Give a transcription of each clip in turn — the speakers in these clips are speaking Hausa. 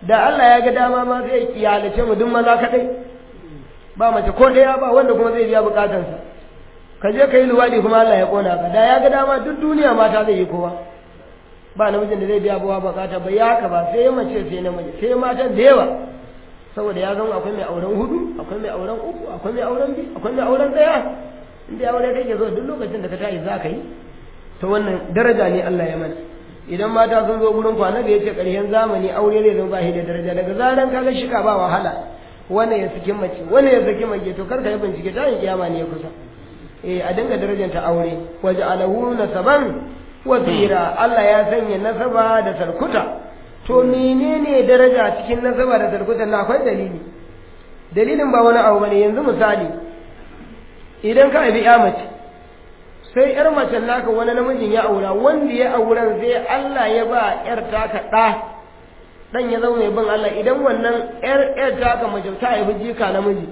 da Allah ya ga dama ma zai iyalace mu duk maza kadai ba mace ko daya ba wanda kuma zai biya bukatansa ka je ka yi luwadi kuma Allah ya kona ka da ya ga dama duk duniya mata zai yi kowa ba namijin da zai biya buwa bukata ba ya haka ba sai mace sai namiji sai matan da yawa saboda ya zama akwai mai auren hudu akwai mai auren uku akwai mai auren biyu akwai mai auren daya inda ya aure kake zo duk lokacin da ka tashi za ka yi to wannan daraja ne Allah ya mana idan mata sun zo gurin kwana da yace ƙarshen zamani aure zai zama ba shi da daraja daga zaran kaga shika ba wahala wannan ya saki mace wannan ya saki mace to kar ka yi bincike ta yin kiyama ne ya kusa eh a dinga darajanta aure waje alahu nasaban wa zira Allah ya sanya nasaba da sarkuta to menene daraja cikin nasaba da sarkuta na akwai dalili dalilin ba wani abu bane yanzu misali idan ka haifi ya mace sai yar macen naka wani namijin ya aura wanda ya auren sai Allah ya ba yar taka ɗa dan ya zama mai bin Allah idan wannan yar yar taka mace ta haifi jika namiji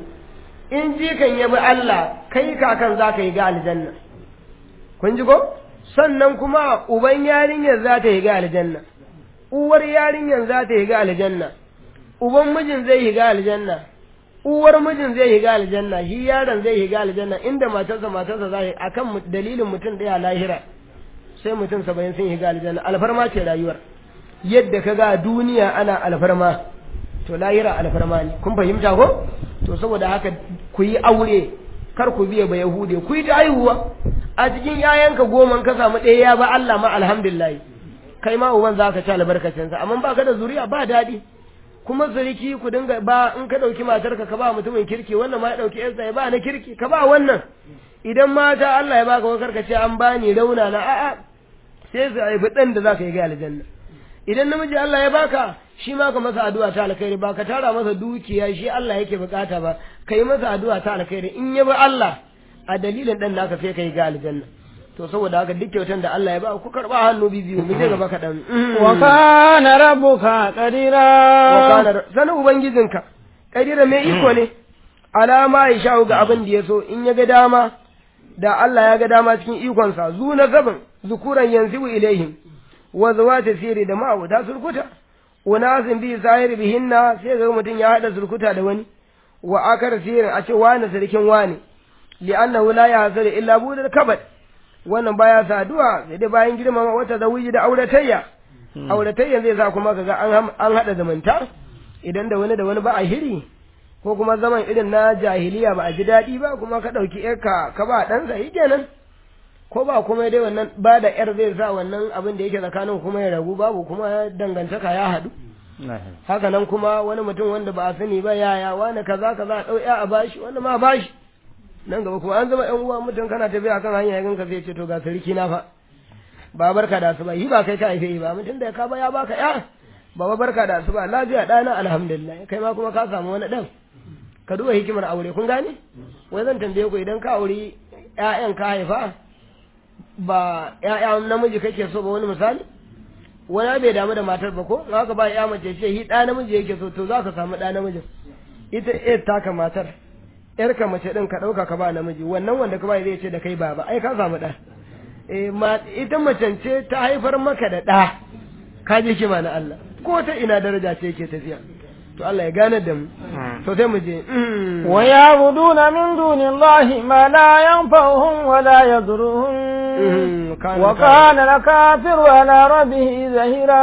in jikan ya bi Allah kai kakan za ka yi ga aljanna kun ji ko sannan kuma uban yarinyar za ta yi ga aljanna uwar yarinyar za ta yi ga aljanna uban mijin zai yi ga aljanna uwar mijin zai higa aljanna shi yaron zai higa aljanna inda matarsa matarsa za a kan dalilin mutum ɗaya lahira sai mutum saba'in sun higa aljanna alfarma ce rayuwar yadda ka ga duniya ana alfarma to lahira alfarma ne kun fahimta ko to saboda haka ku yi aure kar ku biya ba yahude ku yi ta haihuwa a cikin yayanka goma ka samu ɗaya ya ba Allah ma alhamdulillah kai ma uban za ka ci albarkacinsa amma ba ka da zuriya ba daɗi kuma zuriki ku dinga ba in ka ɗauki matarka ka ba mutumin kirki wannan ma ya ɗauki yarsa ya ba na kirki ka ba wannan idan mata Allah ya baka wakar ka ce an bani rauna na a'a sai su haifi ɗan da za ka yi ga aljanna idan namiji Allah ya baka shi ma ka masa addu'a ta alkhairi ba ka tara masa dukiya shi Allah yake bukata ba ka yi masa addu'a ta alkhairi in ya bi Allah a dalilin ɗan naka sai ka yi ga aljanna to saboda haka duk kyautan da Allah ya ba ku karba hannu biyu mu je gaba kaɗan. wa kana rabbuka qadira wa kana sanin ubangijinka qadira mai iko ne alama ya sha ga abin da ya so in ya ga dama da Allah ya ga dama cikin ikonsa zu na gaban zukuran yanzu ilaihim wa zawata sirri da ma'abuta sulkuta unasin bi sahir bihinna sai ga mutum ya hada sulkuta da wani wa akar sirrin a ce wani sarkin wani li'annahu la yahsadu illa budal kabad wannan baya saduwa sai dai bayan girmama wata zawiji da auratayya auratayya zai sa kuma kaga an an hada zumunta idan da wani da wani ba a hiri ko kuma zaman irin na jahiliya ba a ji daɗi ba kuma ka ɗauki yarka ka ba ɗansa yi kenan ko ba kuma dai wannan ba da yar zai sa wannan abin da yake tsakanin kuma ya ragu babu kuma dangantaka ya haɗu haka nan kuma wani mutum wanda ba a sani ba yaya wani kaza kaza ɗau ya a bashi wani ma bashi nan gaba kuma an zama ƴan uwa mutum kana tafiya kan hanya ya ka sai ce to ga sarki na fa ba barka da su ba yi ba kai ka haife ba mutum da ka ba ya baka ya ba barka da su ba lafiya ɗana alhamdulillah kai ma kuma ka samu wani ɗan ka duba hikimar aure kun gane wai zan tambaye ku idan ka auri ƴaƴan ka haifa ba ƴaƴa namiji kake so ba wani misali wani bai damu da matar ba ko haka ba ƴa mace ce shi ɗa namiji yake so to za ka samu ɗa namijin ita ƴar taka matar ƴarka mace ɗin ka ɗauka ka ba namiji wannan wanda ka ba zai ce da kai baba ai ka samu ɗa eh ma ita macen ce ta haifar maka da ɗa ka ji kima na Allah ko ta ina daraja ce yake tafiya to Allah ya gane da mu to sai mu je wa ya'buduna min dunillahi ma la yanfa'uhum wa la yadurruhum wa kana al-kafiru ala rabbih zahira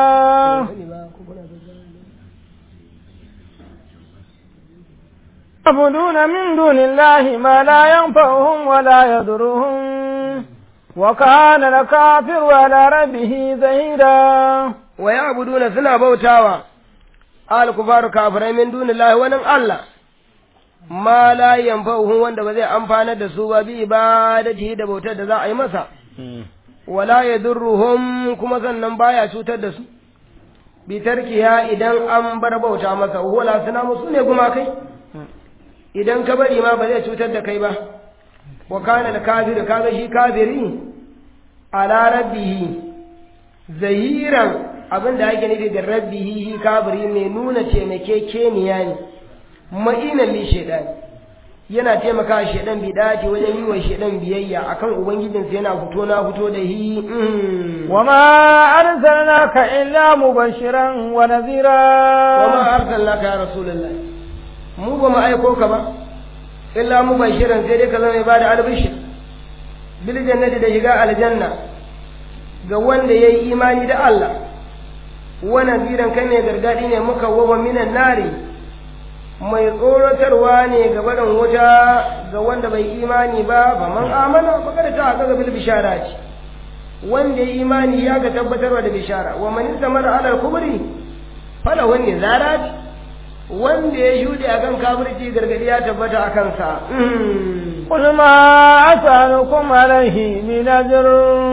يعبدون من دون الله ما لا ينفعهم ولا يضرهم وكان الكافر على ربه زهيرا ويعبدون سنا بوتاوا الكفار كافرين من دون الله ونن الله ما لا ينفعهم wanda ba zai amfana da su ba bi ibadati da bautar da za a yi masa wala yadurruhum kuma sannan baya cutar da su bi tarkiya idan an bar bauta masa wala suna musu ne gumakai idan ka bari ma ba zai cutar da kai ba wa kana al-kafir kaga shi kafiri ala rabbihi zahiran abinda ake nufi da rabbihi shi kafiri mai nuna taimakekeniya ne ma'inan li shaidan yana taimaka shaidan bi dace wajen yi wa shaidan biyayya akan ubangijinsa yana fito na fito da hi wa ma arsalnaka illa mubashiran wa nadhira wa ma arsalnaka ya rasulullahi mu ba mu aiko ka ba illa mu bashiran sai dai ka zama mai bada albishir bil jannati da shiga aljanna ga wanda yayi imani da Allah wa nadiran kai ne gargadi ne muka wawa minan nari mai tsoratarwa ne ga barin wuta ga wanda bai imani ba ba man amana ba kada ta ga bil bishara ce wanda ya imani ya ga tabbatarwa da bishara wa man istamara ala kubri fala wani zarat wanda ya shuɗe akan kafirci gargadi ya tabbata a kansa قل ما أسألكم عليه من أجر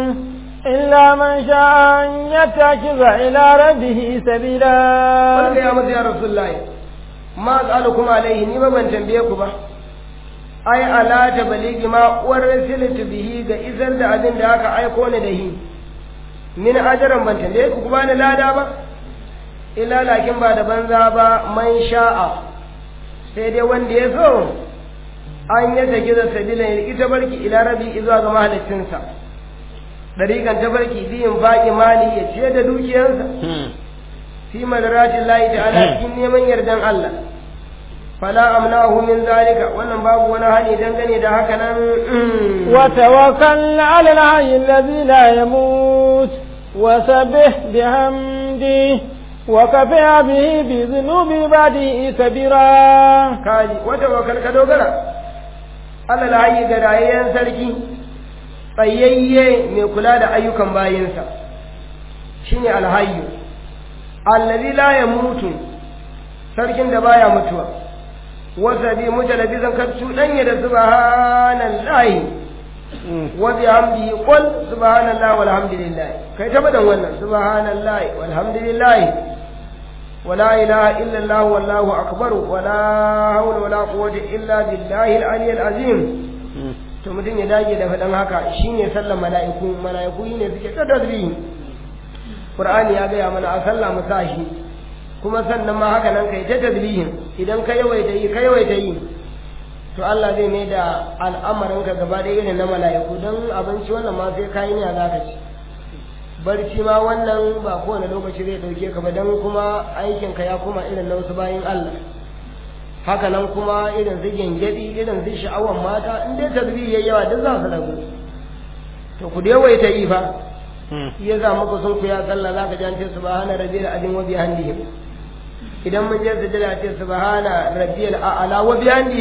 إلا من شاء أن يتخذ إلى ربه سبيلا قل يا مزي يا رسول الله ما أسألكم عليه نما من تنبيكم ai ala ta baligi ma ursiltu bihi ga isar da abin da aka aiko ni da shi min ajaran ban tambaye ku kuma ni lada ba illa lakin ba da banza ba man sha'a sai dai wanda ya so an ya take da sabila ya ita barki ila rabi zuwa ga mahaliccinsa dariƙan ta barki biyin baƙi mali ya ce da dukiyarsa fi madaratin layi ta'ala cikin neman yardan Allah fala amnahu min zalika wannan babu wani hani dangane da haka nan wa tawakkal ala al-hayy alladhi la yamut wa sabbih bihamdi wa kafa bihi bi dhunubi ibadihi kabira kaji wa tawakkal ka dogara ala al-hayy ga rayayyen sarki tsayayye mai kula da ayyukan bayinsa shine al-hayy alladhi la yamutu sarkin da baya mutuwa wasa bi mujalabizan ka cuɗanya da subhanallahi wa bihamdihi qul subhanallahi walhamdulillah kai ta badan wannan subhanallahi walhamdulillah ولا إله إلا الله والله أكبر ولا حول ولا قوة إلا بالله العلي العظيم to mutum ya dage da faɗin haka shine sallar mala'iku mala'iku ne suke ta tasbihi Qur'ani ya gaya mana a sallah mu sashi kuma sannan ma haka nan kai ta tasbihin idan ka yawaita yi ka yawaita yi to Allah zai mai da al'amarin ka gaba da irin na mala'iku don abinci wannan ma sai kayi ne za ka ci barci ma wannan ba kowane lokaci zai dauke ka ba don kuma aikin ka ya kuma irin na wasu bayin Allah haka nan kuma irin su gengedi irin su sha'awan mata in dai tasbihi yayi yawa duk za su ragu to ku da yawaita yi fa ya za muku sun ku ya sallah za ka ji an ce subhana rabbiyal azim wa bihamdihi idan mun je sujada ce subhana rabbiyal a'la wa bihamdihi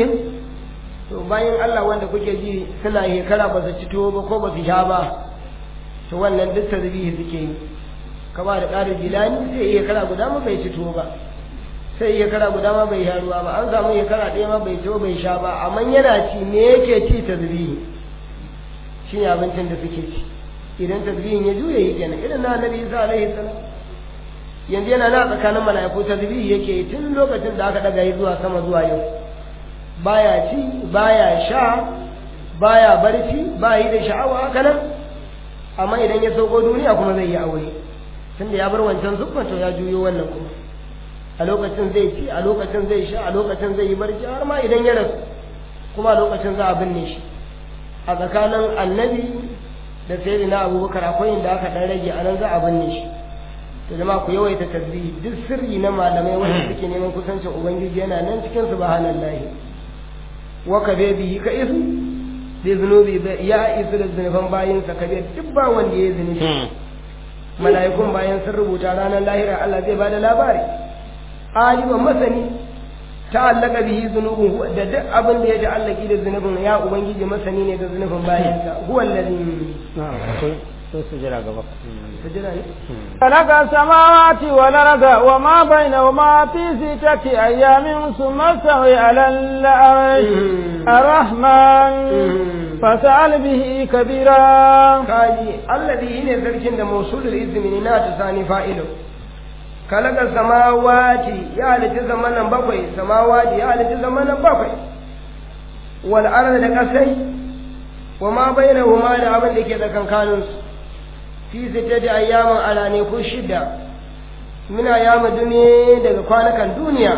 to bayan Allah wanda kuke ji suna shekara ba su ci tuwo ba ko ba su sha ba to wannan duk tasbihi suke yi kama da ƙarin jilani sai iya kara guda ma bai ci tuwo ba sai iya kara guda ma bai sha ruwa ba an samu iya kara ɗaya ma bai ci bai sha ba amma yana ci me yake ci tasbihi shine abincin da suke ci idan tasbihin ya juya yi kenan irin na annabi Isa alaihi salam yanzu yana na tsakanin mala'iku tasbihi yake yi tun lokacin da aka daga yi zuwa sama zuwa yau baya ci baya sha baya barci ba yi da sha'awa haka nan amma idan ya sauko duniya kuma zai yi aure tunda ya bar wancan zubba to ya juyo wannan kuma a lokacin zai ci a lokacin zai sha a lokacin zai yi barci har ma idan ya rasu kuma a lokacin za a binne shi a tsakanin annabi da sai na abubakar akwai inda aka dan rage a nan za a binne shi to jama'a ku yawaita tasbihi duk sirri na malamai wanda suke neman kusancin ubangiji yana nan cikin subhanallahi wa ka bihi ka isu da zunubi ya isu da zunufan bayinsa ka duk ba wanda ya zunubi mala'ikun bayan sun rubuta ranar lahira Allah zai bada labari aliman masani ta'allaka bihi zunubun da duk abin da ya ta'allaki da zunubin ya ubangiji masani ne da zunubin bayansa huwa allazi to sujira gaba sujira ne خلق السماوات والأرض وما بينهما في ستة أيام ثم استوى على العرش الرحمن فسأل به كبيرا kaji allazi ne sarkin da mausulul izmi na ta sani fa'ilu kalaka samawati ya halitta zamanan bakwai samawati ya halitta zamanan bakwai wal arda da kasai wa ma bainahuma da abin da ke tsakankanin su fi sittati ayyamin ala ne ko shida muna yama duniya daga kwanakan duniya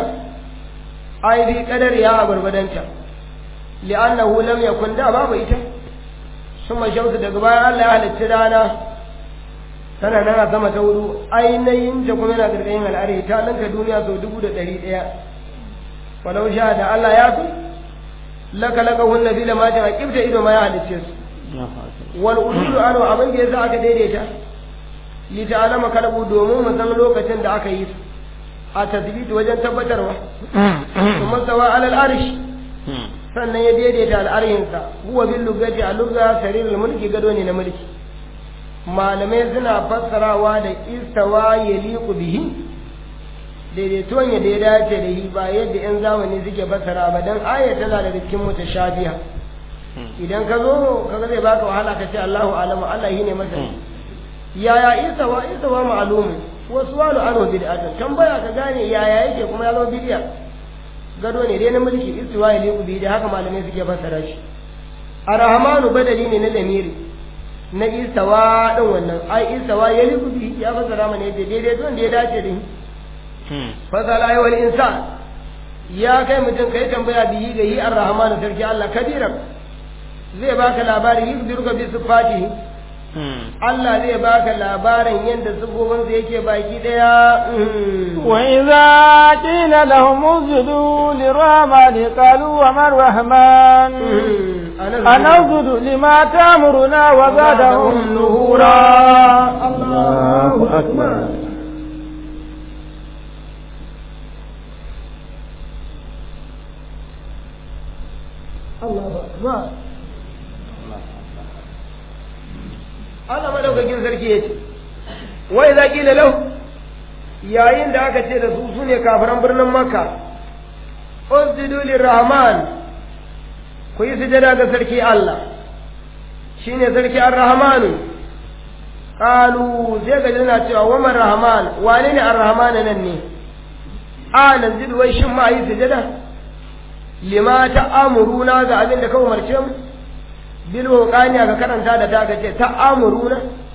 ai bi kadar ya a gurgudanta li'annahu lam yakun da babu ita summa shamsu daga bayan Allah ya halitta rana tana nan a sama ta hudu ainihin ta kuma yana gargayin al'ari ta ninka duniya sau dubu da ɗari ɗaya walau sha da Allah ya fi laka laka hunna bi lamatin a kibta ido ma ya halicce su wal ududu anu abin da yasa aka daidaita li ta'lama kalbu domin mu san lokacin da aka yi su a tasbiti wajen tabbatarwa kuma sawa alal arsh sannan ya daidaita al'arshinsa huwa bil lugati a lugha sarirul mulki gado ne na mulki malamai suna fassarawa da istawa yaliqu bihi daidaituwan ya da ya dace da shi ba yadda yan zamani suke fassara ba dan aya tana daga cikin mutashabiha idan ka zo kaga zai baka wahala ka ce Allahu alamu Allah shine masani yaya istawa istawa ma'lumun wasu walu anu bid'atun tambaya ka gane yaya yake kuma ya zo bid'a gado ne dai na mulki istiwa yaliqu bihi da haka malamai suke fassara shi arrahmanu badali ne na lamiri na istawa din wannan ai istawa yaliqu bihi ya fassara mana yadda daidai don da ya dace da shi fasala ya wal insan ya kai mutum kai tambaya bihi ga yi ar-rahmanu sarki Allah kadiran zai baka labari yubdiruka bi sifatihi Allah zai baka labarin yadda sifofin sa yake baki daya wa idza qila lahum usjudu lirahmani qalu wa man rahman anasjudu lima ta'muruna wa zadahum nuhura Allahu akbar Allahu akbar Allah madaukakin sarki ya ce wai za ƙila lau yayin da aka ce da su su ne kafiran birnin makka usjudu lirrahman ku yi sujada ga sarki Allah shine sarki ar-rahmanu qalu sai ga jina cewa wa man rahman wane ne ar-rahman nan ne a nan wai shin ma yi sujada lima ta'amuruna ga abin da ka umarce mu bil wuqani ka karanta da ta kace ta'amuruna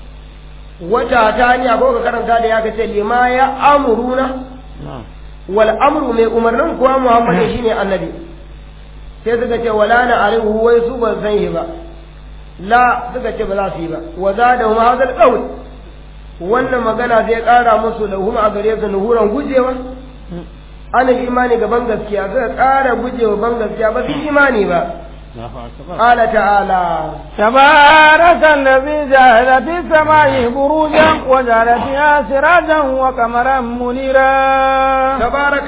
wata ta ni ko ka karanta da ya kace lima ya amuruna wal amru mai umarnin kuwa Muhammad shine annabi sai suka ce wala na arihu wai su ban san shi ba la suka ce ba za su yi ba wa zada huma hadal qawl wannan magana zai kara musu da huma a gare su nuhuran gujewa an imani gaban gaskiya suka ƙara gujewa ban gaskiya ba su imani ba قال تعالى تبارك الذي جعل في السماء بروجا وجعل فيها سراجا وقمرا منيرا تبارك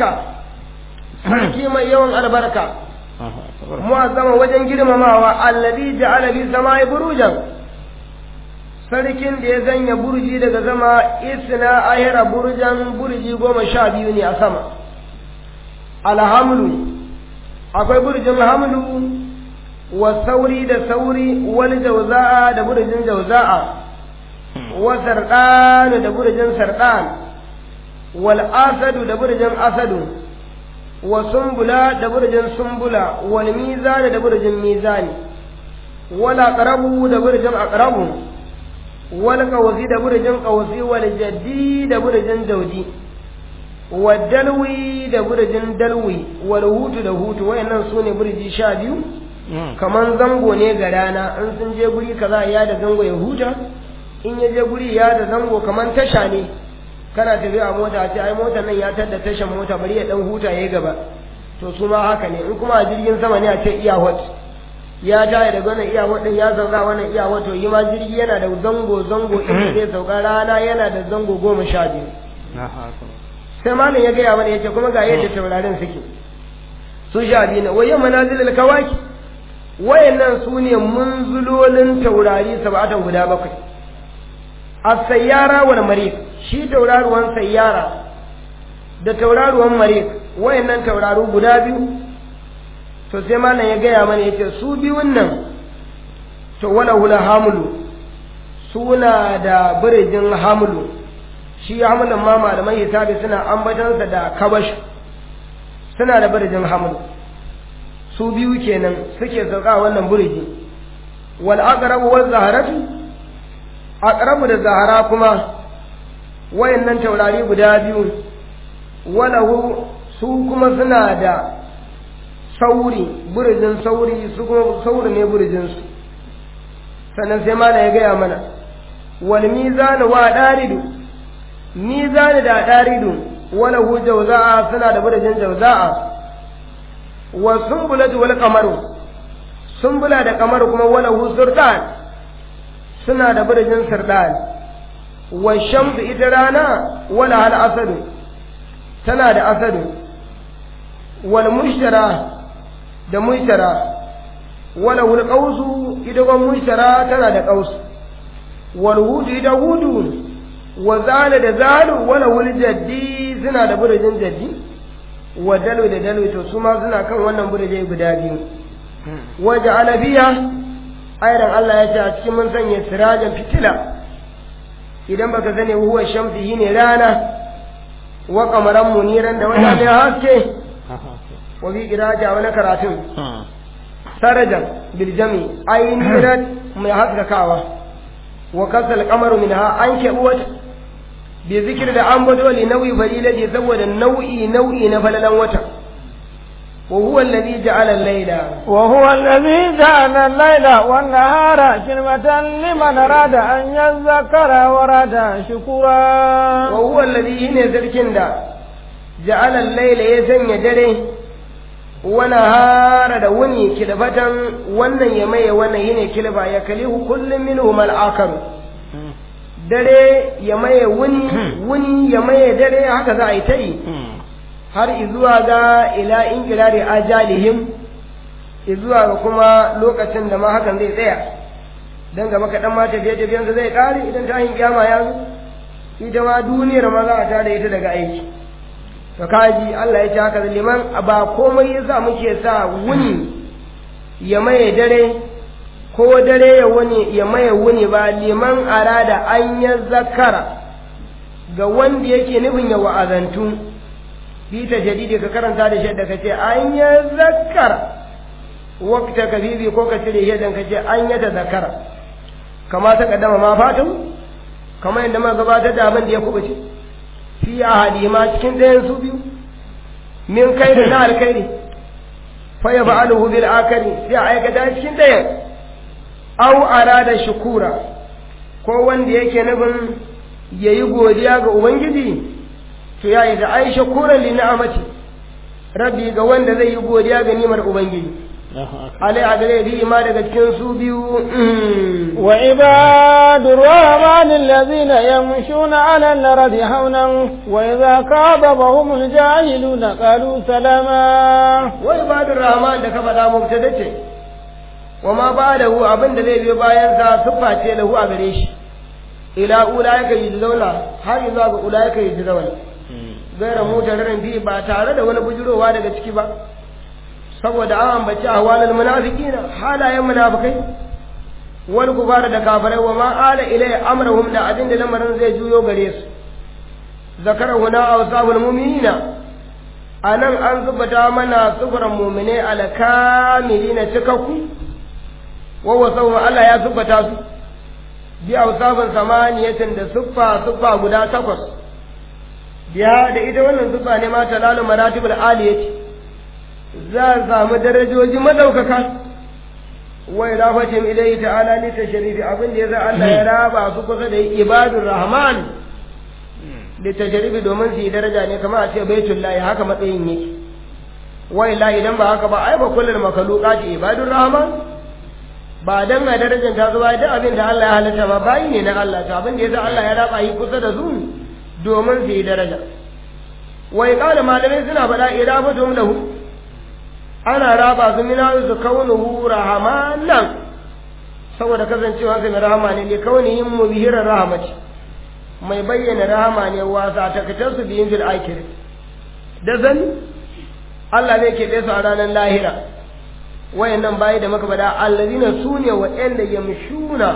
sarki mai yawan albarka mu'azzama wajen girmamawa allazi ja'ala fi samai burujan sarkin da ya zanya burji daga zama isna ahira burjan burji goma sha biyu ne a sama alhamdu akwai burjin hamlu wa sauri da sauri wal jauza'a da burjin jauza'a wa sardan da burjin sardan wal asadu da burjin asadu wa sumbula da burjin sumbula wal mizan da burjin mizani wal aqrabu da burjin aqrabu wal qawsi da burjin qawsi wal jaddi da burjin jaudi wal dalwi da burjin dalwi wal hutu da hutu wayannan sune burji sha biyu kaman zango ne ga rana in sun je guri kaza ya da zango ya huta in ya je guri ya da zango kaman tasha ne kana tafiya a mota ce ai motar nan ya tada tashan mota bari ya dan huta yayi gaba to su ma haka ne in kuma a jirgin sama ne a ce iya hot ya taya daga wannan iya hot din ya sauka wannan iya hot to yi ma jirgi yana da zango zango inda zai sauka rana yana da zango goma sha biyu sai malam ya gaya mana yace kuma ga yadda taurarin suke su sha biyu ne wayan manazilul kawaki wayannan su ne munzulolin taurari sab'atan guda bakwai as-sayyara wal mariq shi tauraruwan sayyara da tauraruwan mariq wayannan tauraru guda biyu to sai malam ya gaya mana yace su biyun nan to wala hula hamlu suna da birjin hamlu shi hamlin ma malaman hisabi suna ambatansa da kabash suna da birjin hamlu su biyu kenan suke sauka wannan burji wal aqrabu wal zaharatu aqrabu da zahara kuma wayannan taurari guda biyu walahu su kuma suna da sauri burjin sauri su kuma sauri ne burjin su sannan sai mana ya gaya mana wal mizan wa daridu mizan da daridu wala hu jawza'a suna da burjin jawza'a wa sumbulatu wal qamaru sumbula da qamar kuma wala hu surdan suna da burjin surdan wa shamsu ita rana wala hal asadu tana da asadu wal mushtara da mushtara wala wul qausu ita gon mushtara tana da qaus wal hudu ita hudu wa zala da zalu wala wul jaddi suna da burjin jaddi wa dalu da dalu to su ma suna kan wannan burje guda biyu waje alabiya ayran Allah ya ce a cikin mun sanya sirajan fitila idan baka sani huwa shamsi ne rana wa qamaran muniran da wata mai haske wa bi iraja wani karatun sarajan bil jami aynirat mai haskakawa wa kasal qamaru minha an keɓi wata bi zikir da an bado li nau'i falilati saboda nau'i nau'i na falalan wata wa huwa alladhi ja'ala al-layla wa huwa alladhi ja'ala al-layla wan nahara khilmatan liman arada an yadhakkara wa arada shukura wa huwa alladhi ne zarkin da ja'ala al-layla ya sanya dare wa nahara da wuni kilbatan wannan ya maye wannan yine kilba ya kalihu kullum minhum al-akhar dare ya maye wuni wuni ya maye dare haka za a yi ta yi har izuwa ga ila in kirari ajalihim izuwa ga kuma lokacin da ma hakan zai tsaya dan ga maka dan ma tafiye tafiyen zai kare idan ta yin kiyama ya zo ita ma duniyar ma za a tada ita daga aiki to kaji Allah ya ce haka liman ba komai yasa muke sa wuni ya maye dare ko dare ya wuni ya maye wuni ba liman arada an ya zakara ga wanda yake nufin ya wa'azantu bi ta jadidi ka karanta da shadda ka ce an ya zakara wakta ka bibi ko ka cire shaddan ka ce an ya ta zakara kama ta kaddama ma fatan kamar yadda muka gabatar da abin da ya kubuce fi ahadi ma cikin ɗayan su biyu min kai da na alkhairi fa ya fa'aluhu bil akari sai a aikata cikin ɗayan au arada shukura ko wanda yake nufin yayi godiya ga ubangiji to yayi da aisha kuran li ni'amati rabbi ga wanda zai yi godiya ga ni'imar ubangiji alai a gare bi ma daga cikin su biyu wa ibadur rahman allazina yamshuna ala al-ardi hawnan wa idza qabahum al-jahiluna qalu salama wa ibadur rahman da ka faɗa mubtada ce wa ma ba da hu abin da zai biyo bayan sa siffa ce lahu a gare shi ila ulaika yujzauna har zuwa ga ulaika yujzauna gaira mutararin bi ba tare da wani bujurowa daga ciki ba saboda an ambaci ahwalul munafiqina halayen munafikai wal kufara da kafirai wa ma ala ilay amrahum da abin da lamarin zai juyo gare su zakara huna awsabul mu'minina anan an zubata mana sufuran mu'mine ala kamilina cikakku wa wasawu Allah ya zubata su bi awsabin samaniyatin da suffa suffa guda takwas biya da ita wannan suffa ne ma talalu maratibul aliyati za a samu darajoji madaukaka wai rafatin ilai ta'ala li tashrifi abin da yasa Allah ya raba su kusa da ibadur rahman li tashrifi domin su yi daraja ne kamar a ce baitullahi haka matsayin yake wai la idan ba haka ba ai ba kullul makhluqati ibadur rahman ba dan a darajar ta zuwa duk abin da Allah ya halitta ba bayi ne na Allah to abin da yasa Allah ya raba yi kusa da su domin su yi daraja wai kala malamai suna faɗa idafatum lahu ana raba su mina su kaunuhu rahamanan saboda kasancewa su mai rahama ne ne kaunihin mubihirar rahamati mai bayyana rahama ne wasa takatar su biyin fil akiri da zan Allah zai keɓe su a ranar lahira wayannan bayi da muka faɗa allazina su ne waɗanda yamshuna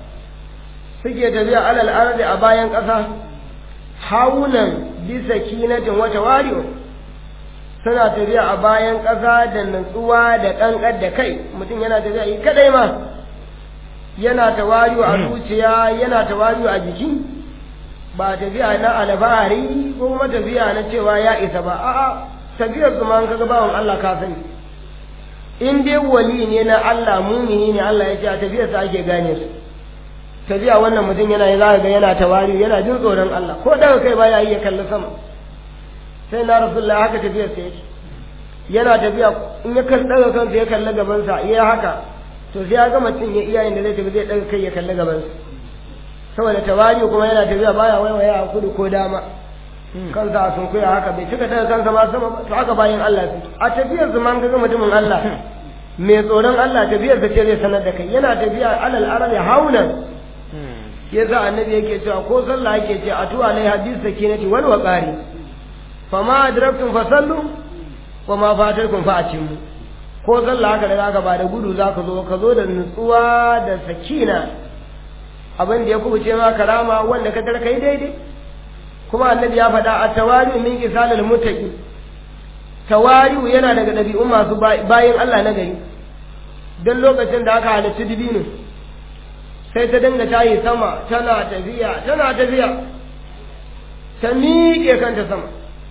suke tafiya alal ardi a bayan ƙasa haunan bisa kinatin wata wariyo suna tafiya a bayan ƙasa da nutsuwa da ƙanƙar da kai mutum yana tafiya yi kadai ma yana tawariyo a zuciya yana tawariyo a jiki ba tafiya na alfahari ko kuma tafiya na cewa ya isa ba a'a tafiyar su ma kaga bawan Allah ka sani in dai wali ne na Allah mumini ne Allah ya ce a tafiyar sa ake gane su tafiya wannan mutum yana yi za ga yana tawari yana jin tsoron Allah ko daga kai baya yi ya kalli sama sai na rasulullah haka tafiyar sa yake yana tafiya in ya kan daga kansa ya kalli gaban sa ya haka to sai ya gama cin ya iyayen da zai tafi zai daga kai ya kalli gaban sa saboda tawari kuma yana tafiya baya waiwaya a kudu ko dama kansa a sunkuya haka bai cika daga kansa ma sama ba to haka bayan Allah su a tafiyar su man ga mutumin Allah mai tsoron Allah tafiyar sa ce zai sanar da kai yana tafiya alal arabi haunan yasa annabi yake cewa ko sallah yake ce atu alai hadis sakinati wal waqari fama adraktum fasallu wa ma fatakum fa atimmu ko sallah haka da zaka ba da gudu zaka zo ka zo da nutsuwa da sakina abin da ya kubuce ma karama wanda ka tar kai daidai kuma annabi ya faɗa a tawari min kisalil mutaqi tawari yana daga ɗabi'un masu bayin Allah na gari don lokacin da aka halarci dibino sai ta dinga tayi sama tana tafiya tana tafiya ta miƙe kanta sama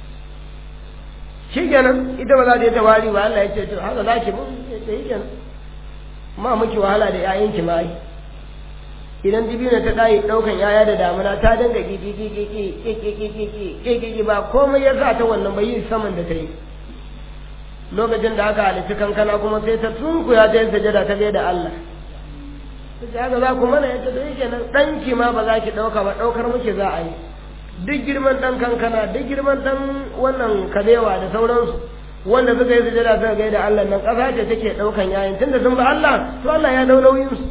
shi kenan ita ba za ta yi tawari ba Allah ya ce to haka za ki mun ta yi kenan ma muki wahala da 'ya'yanki ma yi idan dibino ta ɗayi ɗaukan 'ya'ya da damuna ta dinga ƙiƙiƙiƙiƙiƙiƙiƙiƙiƙi ba komai ya sa ta wannan bai yi saman da ta yi lokacin da aka halitta kankana kuma sai ta tunkuya ta yi sajada ta gaida Allah sai haka za ku mana yadda da yake nan ɗanki ma ba za ki ɗauka ba ɗaukar muke za a yi duk girman ɗan kankana duk girman ɗan wannan kabewa da sauransu wanda suka yi sujada suka gaida Allah nan ƙasa ce take ɗaukan yayin tunda sun ba Allah to Allah ya dau nauyin su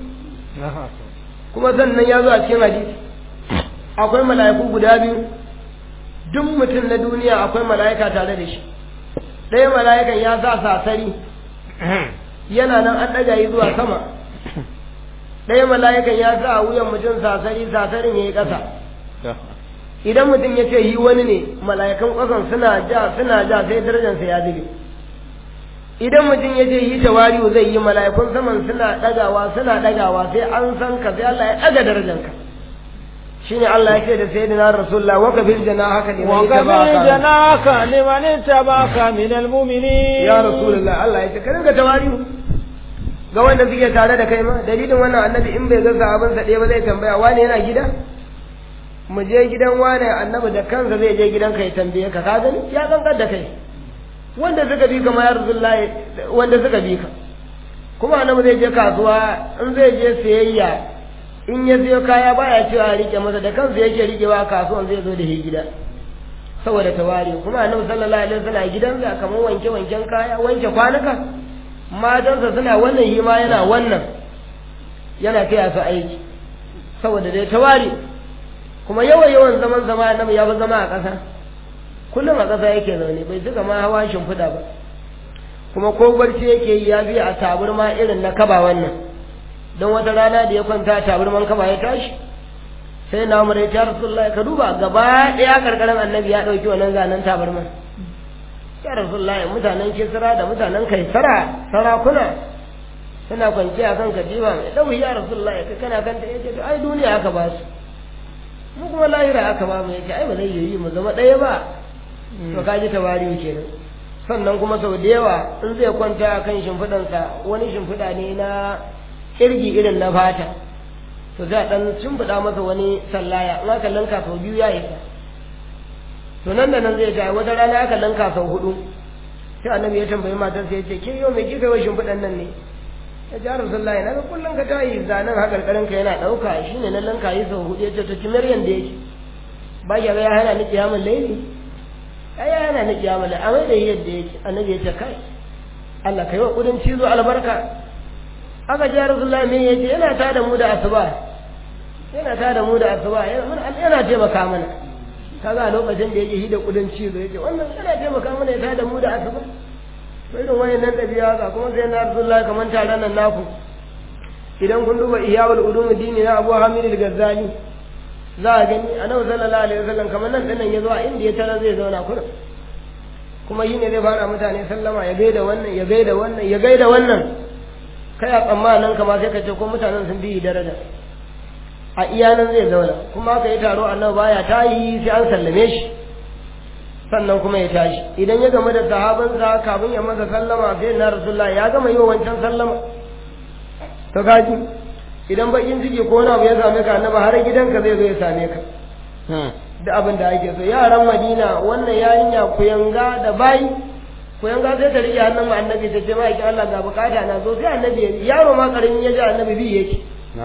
kuma sannan ya zo a cikin hadisi akwai mala'iku guda biyu duk mutum na duniya akwai mala'ika tare da shi ɗaya mala'ikan ya sa sasari yana nan an ɗaga yi zuwa sama ɗaya mala'ikan ya sa a wuyan mutum sasari sasarin ya yi ƙasa idan mutum ya ce yi wani ne mala'ikan ƙasan suna ja suna ja sai darajarsa ya zube idan mutum ya ce yi tawari'u zai yi mala'ikun saman suna ɗagawa suna ɗagawa sai an san ka sai Allah ya ɗaga darajarka shine Allah ya ce da sayyidina Rasulullah wa kafil janahaka liman وكفل جناك لمن اتبعك من المؤمنين ya Rasulullah Allah ya ce ka dinga tawari'u ga wanda suke tare da kai ma dalilin wannan annabi in bai ga abin sa ɗaya ba zai tambaya wani yana gida mu je gidan wane annabi da kansa zai je gidan ka ya tambaye ka ka gani ya kankar da kai wanda suka bi ka ma ya Rasulullah wanda suka bi ka kuma annabi zai je kasuwa in zai je sayayya in ya siyo kaya baya cewa a rike masa da kansa yake rikewa kasuwan zai zo da shi gida saboda tawari kuma annabi sallallahu alaihi wasallam gidansa kamar wanke wanken kaya wanke kwanuka matansa suna wannan shi ma yana wannan yana taya su aiki saboda dai tawari kuma yawan yawan zaman zama annabi ya fi zama a ƙasa kullum a ƙasa yake zaune bai suka ma hawa shimfiɗa ba kuma ko barci yake yi ya fi a taburma irin na kaba wannan don wata rana da ya kwanta a taburman kaba ya tashi sai na umar ya ce rasulullah ka duba gaba ɗaya karkarin annabi ya ɗauki wannan zanen taburman ya rasulullah mutanen kisra da mutanen kaisara sarakuna suna kwanciya kan katiba mai ɗauki ya rasulullah ya kana kanta ya ce to ai duniya aka ba su mu kuma lahira aka ba mu ya ce ai ba zai yi mu zama ɗaya ba to ka ji tawari'u kenan sannan kuma sau da yawa in zai kwanta a kan shimfiɗansa wani shimfiɗa ne na kirgi irin na fata to za a ɗan shimfiɗa masa wani sallaya in aka lanka sau biyu ya isa to nan da nan zai ta wata rana aka lanka sau hudu sai annabi ya tambayi matar sai ya ce ke yau me kika yi shimfiɗan nan ne ya ji harin sallahi na ga kullum ka tayi zanen hakarkarin ka yana ɗauka shi ne na lanka yi sau hudu ya ce to kimar yanda yake ba ya ga ya hana ni kiyamun laili ai ya hana ni kiyamun laili amma da yadda yake annabi ya ce kai Allah kai wa kudin cizo albarka aka ji rasulullahi me yace yana ta da mu da asuba yana ta da mu da asuba yana taimaka mana kaga lokacin da yake hida kudin cizo yace wannan yana taimaka mana ya ta da mu da asuba to irin wayannan dabi'a ga kuma sai na rasulullahi kaman taron nan naku idan kun duba iyawul ulum dini na Abu Hamid al-Ghazali za a gani annabi sallallahu alaihi wasallam kamar nan dinnan ya zo a inda ya tara zai zauna kuna kuma yi ne zai fara mutane sallama ya gaida wannan ya gaida wannan ya gaida wannan kai a tsammanin kama sai ka ce ko mutanen sun bi daraja a iyanan zai zauna kuma ka yi taro annabi baya tayi sai an sallame shi sannan kuma ya tashi idan ya gama da sahabansa kafin ya masa sallama sai na rasulullah ya gama yi wa wancan sallama to kaji idan bakin ciki ko wani abu ya same ka annabi har gidanka zai zo ya same ka da abin da ake so yaran madina wannan yarinya kuyanga da bayi kuyanga sai ta rike hannun mu annabi ta ce ma'aikin Allah ga bukata na zo sai annabi yaro ma karamin ya ji annabi bi yake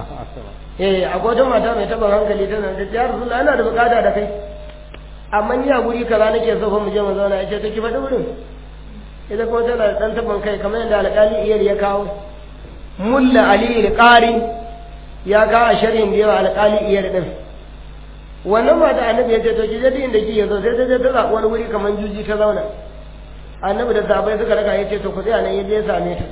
eh akwai wata mata mai taɓa hankali tana da ya rasulullah ana da bukata da kai amma ni a guri kaza nake so fa mu je mu zauna yace to ki faɗi wurin ita kuma tana da dan taban kai kamar yadda alƙali iyar ya kawo mulla ali alƙari ya ga a sharhin da yawa alƙali iyar din wannan mata annabi ya ce to ki je duk inda kike so sai ta je ta zaɓi wani wuri kamar juji ta zauna annabi da sahabbai suka raka ya ce to ku tsaya nan ya je ya same ta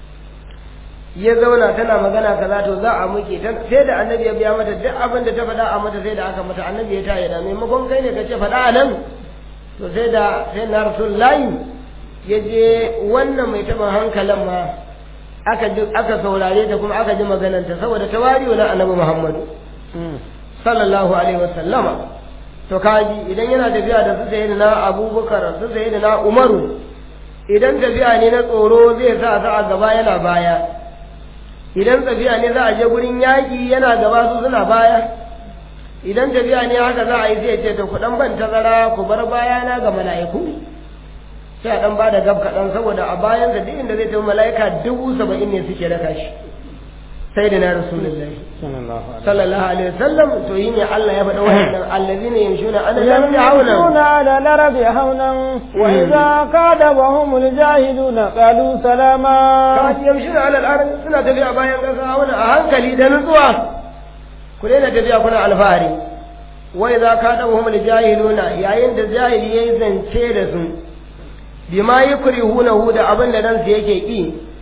ya zauna tana magana kaza to za a muke sai da annabi ya biya mata duk abin da ta faɗa a mata sai da aka mata annabi ya taya da maimakon kai ne ka ce faɗa a nan to sai da sai na rasulullahi ya je wannan mai taɓa hankalin ma aka ji aka saurare ta kuma aka ji magananta saboda tawari na annabi muhammadu sallallahu alaihi wasallama to kaji idan yana tafiya da su sayi na abubakar su sayi na umaru idan tafiya ne na tsoro zai sa su a gaba yana baya idan tafiya ne za a je gurin yaƙi yana gaba su suna baya idan tafiya ne haka za a yi zai ce to ku dan ban tazara ku bar bayana ga mala'iku sai a dan ba da gab kaɗan saboda a bayan da duk inda zai tafi mala'ika dubu saba'in ne suke raka shi sai da na rasulullahi sallallahu alaihi wasallam to yi ne Allah ya faɗa wannan allazina yamshuna ala al-ardi hauna يمشون على الأرض هونا وإذا كادبهم الجاهلون قالوا سلاما kaji yamshuna ala al-ardi suna tafiya bayan kasa hauna a hankali da nutsuwa ku daina tafiya kuna alfahari wa idza kadahum al-jahiluna yayin da jahili yayi zance da su bima yukrihunahu da abin da ransu yake ki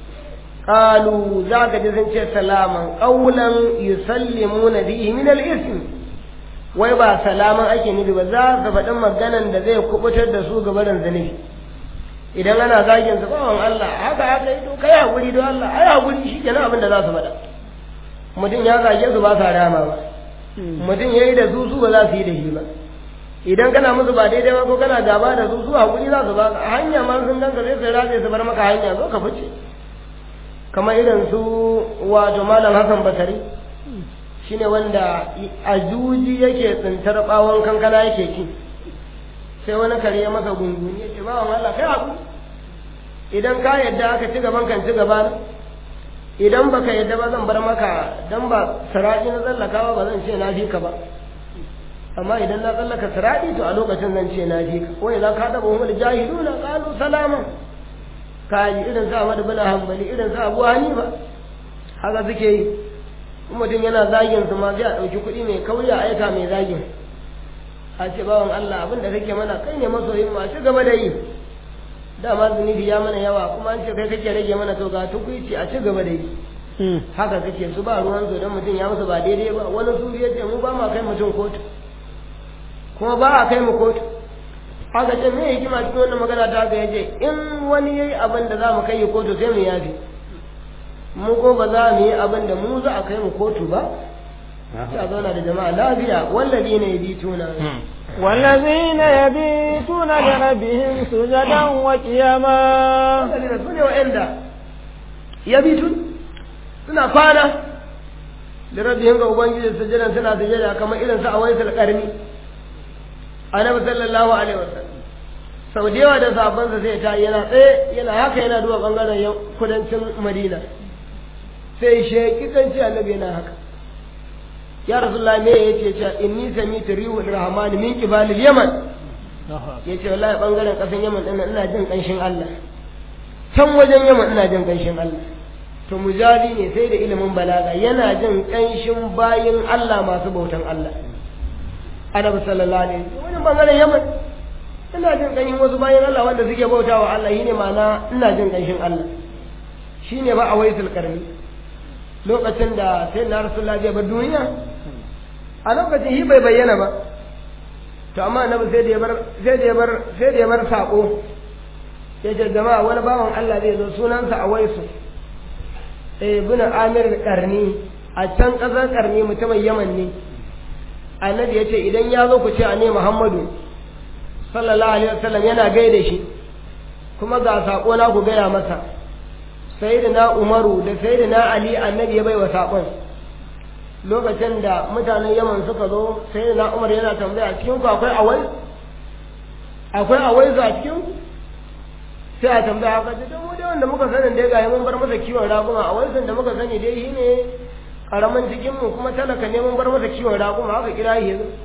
qalu zaka ji sun ce salaman qawlan yusallimuna bihi min al-ism wai ba salaman ake nufi ba za su faɗin maganan da zai kubutar da su gabarin zunubi idan ana zagin su bawan Allah haka haka yi to kai hakuri don Allah ai hakuri shi kenan abin da za su faɗa mutum ya zage su ba sa rama ba mutum ya yi da su su ba za su yi da shi ba idan kana musu ba daidai ba ko kana gaba da su su hakuri za su ba ka hanya ma sun ganka sai su rage su bar maka hanya zo ka fice kamar irin su wato malam Hassan Basari shine wanda a juji yake tsintar bawon kankana yake ci sai wani kare ya masa gunguni ya ce bawan Allah kai hakuri idan ka yadda aka ci gaban kan ci gaba idan baka yadda ba zan bar maka dan ba sirati na tsallakawa ba zan ce na fi ka ba amma idan na tsallaka sirati to a lokacin zan ce na fi ka wai za ka daba umar jahiluna qalu salama kaji irin sa Ahmad bin Hanbali irin sa Abu Hanifa haka suke yi mutum yana zagin su ma sai a ɗauki kuɗi mai kauri a aika mai zagin a ce bawan Allah abin da kake mana kai ne masoyin ma ci gaba da yi dama zunubi ya mana yawa kuma an ce kai kake rage mana to ga tukuici a ci gaba da yi haka kake su ba ruwan su dan mutum ya musu ba daidai ba wani su ya ce mu ba ma kai mutum kotu kuma ba a kai mu kotu haka ce me hikima cikin wannan magana ta ga yace in wani yayi abin da za mu kai kotu sai mu yafi mu ko ba za mu yi abin da mu za a kai mu kotu ba sai a zauna da jama'a lafiya wallazi ne yabituna والذين يبيتون لربهم سجدا وقياما wallazi su ne wa'anda yabitun suna kwana da rabbihim ga ubangiji sujadan suna sujada kamar irin su a waisul qarni annabi sallallahu alaihi wasallam sau da yawa da sabansa zai ta yana tsaye yana haka yana duba bangaren kudancin madina sai sheki kanci annabi yana haka ya rasulullah me yace ce inni sami'tu rihul rahman min qibalil yaman yace wallahi bangaren kasan yaman din ina jin kanshin Allah can wajen yaman ina jin kanshin Allah to mujali ne sai da ilimin balaga yana jin kanshin bayin Allah masu bautan Allah annabi sallallahu alaihi wasallam wani bangaren yaman ina jin kanshin wasu bayin Allah wanda suke bautawa Allah shine ma'ana ina jin kanshin Allah shine ba a waisul karni lokacin da sai na rasulullah zai bar duniya a lokacin shi bai bayyana ba to amma annabi sai da ya bar sai da ya bar sai da ya bar sako ya ce jama'a wani bawan Allah zai zo sunansa a waisu eh bin Amir Karni a can kasar Karni mutumin Yaman ne annabi ya ce idan ya zo ku ce a ne Muhammadu sallallahu alaihi wasallam yana gaida shi kuma ga sako na ku gaya masa sayyidina Umaru da sayyidina Ali annabi ya bai wa sakon lokacin da mutanen yaman suka zo sai na umar yana tambaya cikin ku akwai awai akwai awai a cikin ku sai a tambaya haka ce don dai wanda muka sani dai ga mun bar masa kiwon raguma a wancan da muka sani dai shi ne karamin cikin mu kuma talaka ne mun bar masa kiwon raguma haka kira shi yanzu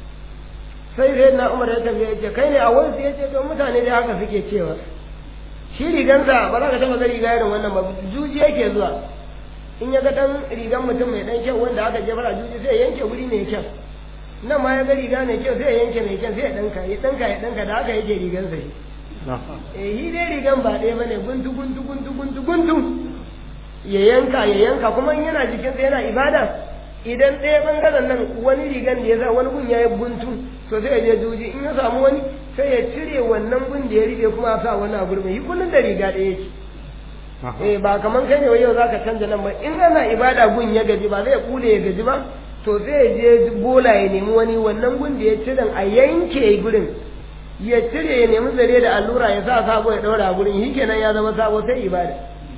sai sai na umar ya tafi ya ce kai ne a wansu ya ce don mutane dai haka suke cewa shi rigansa ba za ka taɓa ga riga irin wannan ba juji yake zuwa in ya ga dan rigan mutum mai dan kyau wanda aka jefar a juji sai ya yanke wuri mai kyau nan ma ya ga riga mai kyau sai ya yanke mai kyau sai ya danka ya danka ya danka da haka yake rigansa shi eh shi dai rigan ba ɗaya bane guntu guntu guntu guntu guntu ya yanka ya yanka kuma in yana jikinsa yana ibada idan ɗaya ɓangaren nan wani rigan da ya sa wani gun ya yi guntu to sai ya je juji in ya samu wani sai ya cire wannan gun da ya rike kuma sa wani a gurbin yi kullum da riga ɗaya yake eh ba kaman kai ne wai yau zaka canja nan ba in ana ibada gun ya gaji ba zai kule ya gaji ba to sai ya je bola ya nemi wani wannan gun da ya cire a yanke gurin ya cire ya nemi zare da allura ya sa sabo ya ɗaura a gurin shi kenan ya zama sabo sai ibada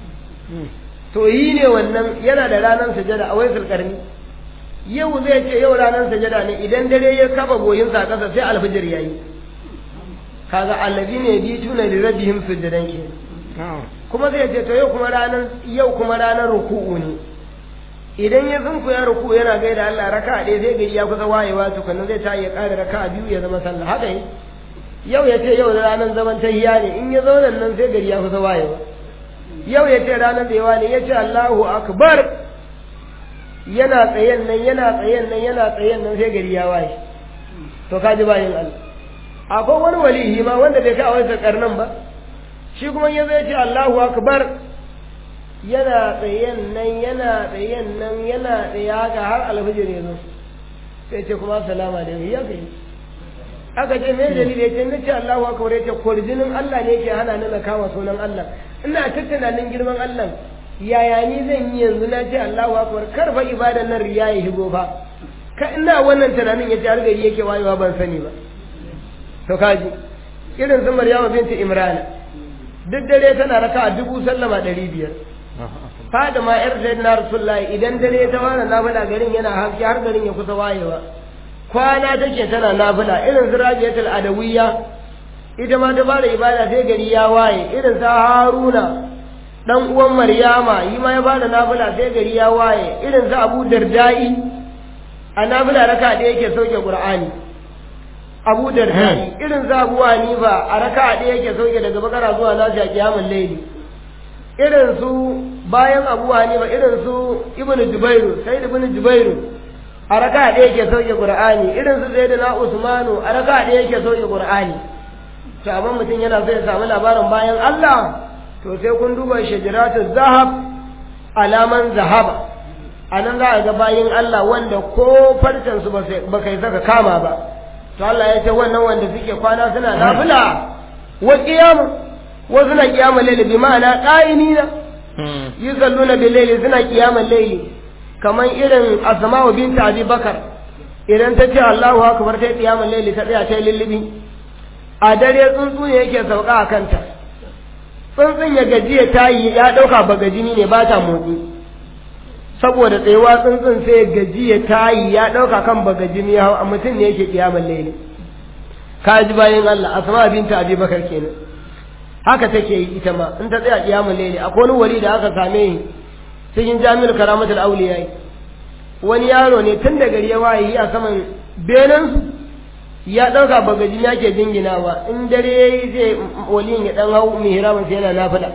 to yi ne wannan yana da ranar sujada a waisul karni yau zai ce yau ranar sajada ne idan dare ya kafa goyinsa a ƙasa sai alfijir yayi kaga allazi ne bi tuna li rabbihim sujadan ke kuma zai ce to yau kuma ranar yau kuma ranar ruku'u ne idan ya zunku ya ruku yana gaida Allah raka ɗaya sai gari ya kusa wayewa tukunna zai ta ya ƙara raka biyu ya zama sallah haka yi yau ya ce yau ranar zaman tahiya ne in ya zauna nan sai gari ya kusa wayewa yau ya ce ranar da ne ya ce Allahu akbar yana tsayen nan yana tsayen nan yana tsayen nan sai gari ya waye to kaji bayin Allah akwai wani walihi ma wanda bai kai a wani karnan ba shi kuma ya zai ce Allahu akbar yana tsayen nan yana tsayen nan yana tsaye haka har alfijir ya zo sai ce kuma salama da ya kai aka ce me dalili ya ce na ce Allahu akbar ya ce kurjinin Allah ne ke hana ni na kama sunan Allah ina ta tunanin girman Allah yaya ni zan yi yanzu na ce Allahu akbar kar fa ibadan nan riya ya shigo fa ka ina wannan tunanin ya ce har gari yake wayewa ban sani ba to kaji irin su Maryama binti Imran duk dare tana raka a dubu sallama ɗari biyar fada ma yar sayyidina rasulullahi idan dare ta fara nafila garin yana haske har garin ya kusa wayewa kwana take tana nafila irin su rabiyatul adawiyya ita ma ta fara ibada sai gari ya waye irin sa haruna dan uwan maryama yi ma ya bada nafila sai gari ya waye irin sa abu dardai a nafila raka da yake sauke qur'ani abu dardai irin sa abu hanifa a raka da yake sauke daga bakara zuwa nasi a kiyamul layli irin su bayan abu hanifa irin su ibnu jubairu sai ibnu jubairu a raka da yake sauke qur'ani irin su sayyidina usmanu a raka da yake sauke qur'ani to amma mutum yana so ya samu labarin bayan Allah to sai kun duba shajaratu zahab alaman zahaba a nan za a ga bayin Allah wanda ko farcen su ba kai saka kama ba to Allah ya ce wannan wanda suke kwana suna nafila wa qiyama wa suna qiyama layli bi ma'ana qa'imina yusalluna bil layli suna qiyama layli kaman irin asma'u bint abi bakar idan ta ce Allahu akbar ta qiyama layli ta tsaya ta lillibi a dare tsuntsu ne yake sauka a kanta tsuntsun ya gajiya ta yi ya ɗauka bagajini ne ba ta motsi saboda tsayuwa tsuntsun sai gajiya ta yi ya ɗauka kan bagajini hau a mutum ne yake kiyamar laili ka ji bayan Allah asma binta abi bakar kenan haka take yi ita ma in ta tsaya kiyamar laili akwai wani wali da aka same shi cikin jami'ar karamatul auliya wani yaro ne tun da gari ya waye a saman benansu ya ɗauka bagajin ya ke jinginawa in dare ya yi zai waliyin ya ɗan hau mihramin sai yana nafila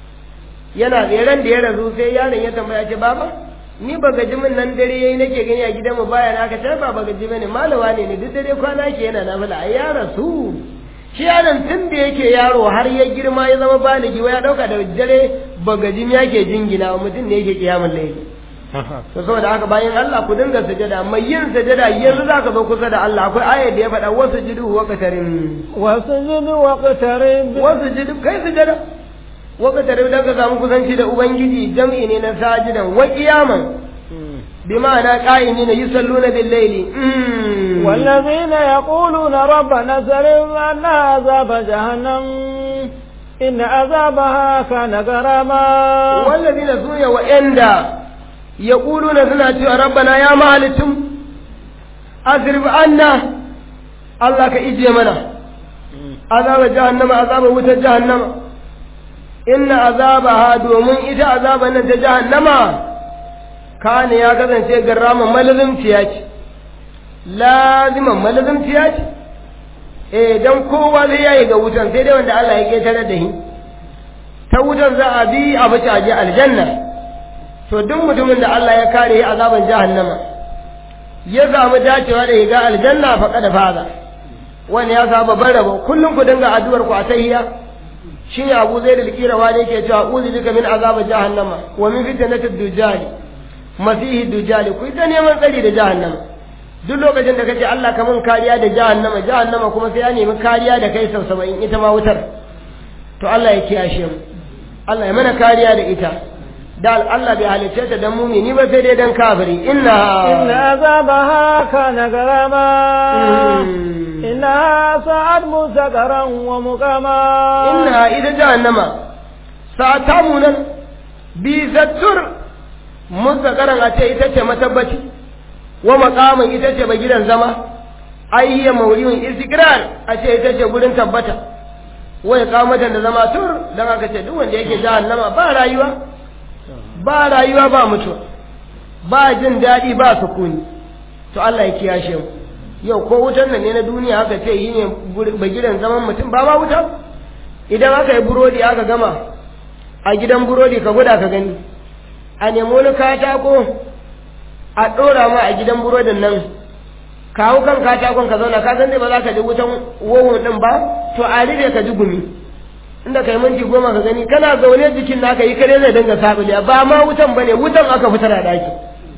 yana tseren da ya rasu sai yaron ya tambaya ce baba ni bagajimin nan dare yayi nake gani a gidanmu baya na ka ta ba bagaji bane malawa ne ne duk dare kwana ke yana nafila ai ya rasu shi yaron tun da yake yaro har ya girma ya zama baligi wa ya ɗauka da dare bagajin ya ke jinginawa mutum ne yake kiyamun laifi to saboda haka bayan Allah ku dinga sujada mai yin sujada yanzu zaka zo kusa da Allah akwai ayar da ya faɗa wasu jidu wa qatarin wasu jidu wa qatarin wasu jidu kai sujada wa qatarin dan ka samu kusanci da ubangiji jam'i ne na sajidan wa qiyaman bima'ana qa'imina yusalluna bil layli والذين يقولون ربنا سلم عنا عذاب جهنم إن عذابها كان غراما والذين سويا وإندا yaquluna suna cewa rabbana ya mahalicin asrif anna Allah ka ije mana azaba jahannama azaba wutar jahannama inna azabaha domin ita azaban nan ta jahannama kana ya kasance garraman malazimciya ce laziman malazimciya ce eh dan kowa zai yayi ga wutan sai dai wanda Allah ya ketare da shi ta wutan za a bi a bace aje aljanna to duk mutumin da Allah ya kare azaban jahannama ya samu dacewa da ga aljanna faqad faza wani ya samu babban rabo kullum ku dinga addu'ar ku a tahiyya shine Abu Zaid al-Qirawa ne yake cewa uzi bika min azab jahannama wa min fitnatid dujjal masihi dujjal ku ita neman tsari da jahannama duk lokacin da kace Allah ka mun kariya da jahannama jahannama kuma sai ya nemi kariya da kai sau 70 ita ma wutar to Allah ya kiyashe mu Allah ya mana kariya da ita da Allah bai halicce ta dan mumini ba sai dai dan kafiri inna inna azabaha kana garama inna sa'ad musakaran wa muqama inna ita jahannama sa'ata munan bi zattur musakaran a ce ita ce matabbaci wa maqaman ita ce gidan zama ayya mawriyun istiqrar a ce ita ce gurin tabbata wai kamatan da zama tur dan aka ce duk wanda yake jahannama ba rayuwa ba rayuwa ba mutuwa ba jin daɗi ba sukuni to Allah ya kiyashe mu yau ko wutan nan ne na duniya aka ce yi ne bagiran zaman mutum ba ma wuta idan aka yi burodi aka gama a gidan burodi ka guda ka gani a nemi wani katako a ɗora ma a gidan burodin nan kawo kan katakon ka zauna ka san dai ba za ka ji wutan wowon ɗin ba to a rufe ka ji gumi inda kai minti goma ka gani kana zaune jikin naka yi kare zai dinga sabili ba ma wutan bane wutan aka fitar a daki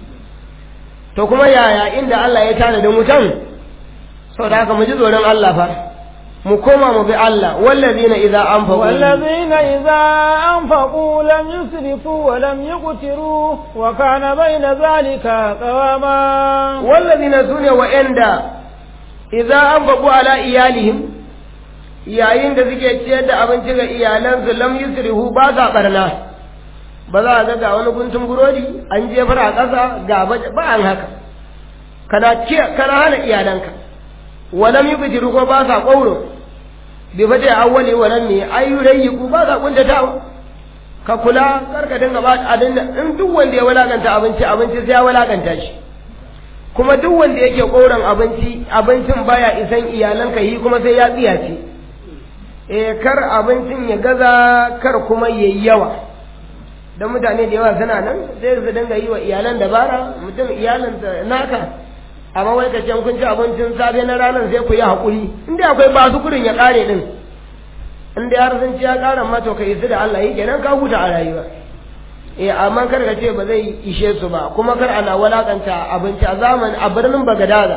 to kuma yaya inda Allah ya tana da wutan saboda haka mu ji tsoron Allah fa mu koma mu bi Allah wallazina idza anfaqu wallazina idza anfaqu lam yusrifu wa lam yuqtiru wa kana bayna zalika qawama wallazina sune wa inda idza anfaqu ala iyalihim yayin da suke ciyar da abinci ga iyalansu lam yusrihu ba sa barna ba za a ga ga wani guntun burodi an jefar a ƙasa ga ba an haka kana kana hana iyalanka walam yubtiru ko ba sa qauro bi fati awwali walam mi ayyurayku ba sa kuntatawa ka kula karka dinga ba adin in duk wanda ya walakanta abinci abinci sai ya walakanta shi kuma duk wanda yake ƙauran abinci abincin baya isan iyalanka yi kuma sai ya tsiyace eh kar abincin ya gaza kar kuma yayi yawa dan mutane da yawa suna nan sai su dinga yi wa iyalan dabara mutum iyalan naka amma wai ka ce kun ci abincin safe na ranar sai ku yi haƙuri inda akwai ba su kurin ya ƙare din inda har sun ci ya ƙara ma to ka yi su da Allah yi kenan ka huta a rayuwa eh amma kar ka ce ba zai ishe su ba kuma kar ana walakanta abinci a zaman a birnin Bagadaza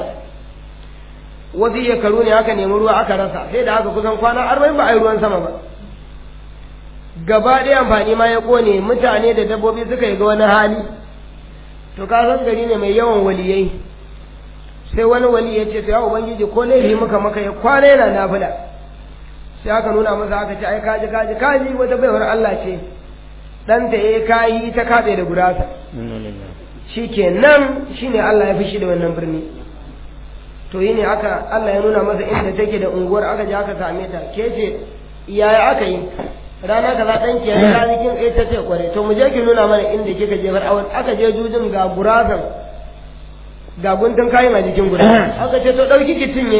wasu shekaru ne aka nemi ruwa aka rasa sai da aka kusan kwana arba'in ba a yi ruwan sama ba gaba ɗaya amfani ma ya ƙone mutane da dabbobi suka yi ga wani hali to ka san gari ne mai yawan waliyai sai wani wali ya ce ya ubangiji ko laifi muka maka ya kwana yana nafila sai aka nuna masa aka ce ai kaji kaji kaji wata baiwar Allah ce ɗanta ya kayi ta kaɗe da gurasa shi ke nan shi ne Allah ya fi shi da wannan birni to yi ne aka Allah ya nuna masa inda take da unguwar aka je aka same ta ke ce yaya aka yi rana ka za ɗanki ya ta jikin ɗaya ta ce kware to mu je ki nuna mana inda kika je bar awon aka je jujin ga gurasan ga guntun kayan a jikin gurasan aka ce to ɗauki ki cinye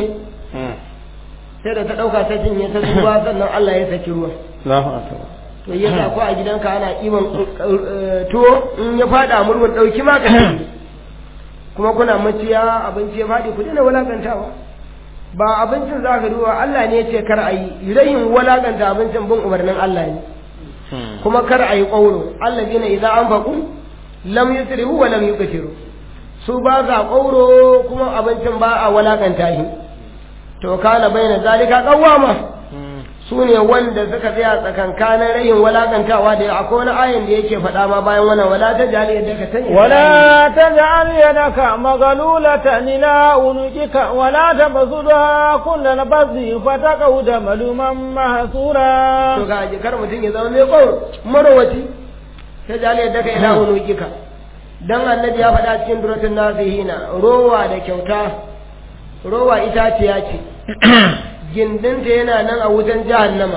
sai da ta ɗauka ta cinye ta zuba sannan Allah ya saki ruwa to ya sa ko a gidanka ana ɗiban tuwo in ya faɗa murmun ɗauki ma ka kuma kuna maciya abinci ya faɗi ku daina wulakantawa ba abincin za ka duba Allah ne ya ce kar a yi rayin walakanta abincin bin umarnin Allah ne kuma kar a yi ƙauro Allah zina idan an faƙu lam yusrihu wa lam yuqtiru su ba za ƙauro kuma abincin ba a walakanta shi to kana baina zalika qawama su ne wanda suka tsaya tsakankanin rayin walakantawa da akwai wani ayin da yake faɗa ma bayan wannan wala ta jali yadda ka tanya ولا تجعل يدك مغلولة إلى عنقك ولا تبسطها كل البسط فتقعد ملوما محسورا to ga jikar mutum ya zama mai ƙoro marowaci ta jali yadda ka ila unukika dan annabi ya faɗa cikin duratun nasihina rowa da kyauta rowa itaciya ce gindinta yana nan a wutan jahannama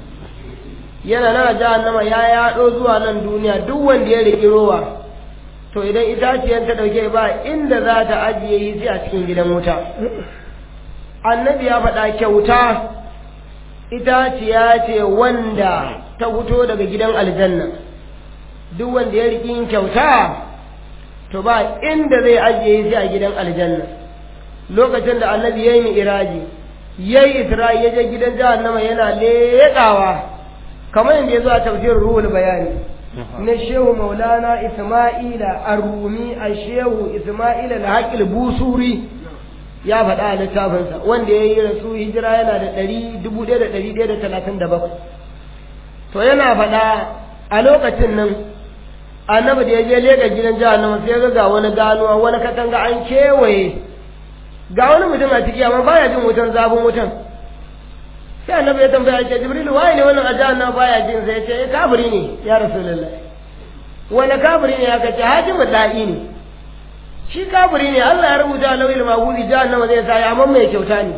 yana nan a jahannama ya yaɗo zuwa nan duniya duk wanda ya riƙi rowa to idan itaciyar ta ɗauke ba inda za ta ajiye yi sai a cikin gidan wuta annabi ya faɗa kyauta itaciya ce wanda ta fito daga gidan aljanna duk wanda ya riƙi yin kyauta to ba inda zai ajiye yi sai a gidan aljanna lokacin da annabi ya yi iraji ya yi isra'i ya je gidan jahannama yana leƙawa kamar yadda ya zo a tafsirin ruhul bayani na shehu maulana isma'ila arumi a shehu isma'ila da haƙil busuri ya faɗa a littafinsa wanda ya yi rasu hijira yana da ɗari dubu ɗaya da ɗari ɗaya da talatin da bakwai to yana faɗa a lokacin nan annabi da ya je leƙa gidan jahannama sai ya ga wani ganuwa wani katanga an kewaye ga wani mutum a ciki amma baya jin wutan zafin wutan sai annabi ya tambaya ce jibril waye ne wannan ajan nan baya jin sai ce eh kafiri ne ya rasulullah wani kafiri ne aka ce hajimu da'i ne shi kafiri ne Allah ya rubuta lawil mahudi jahannama zai sa ya amma mai kyauta ne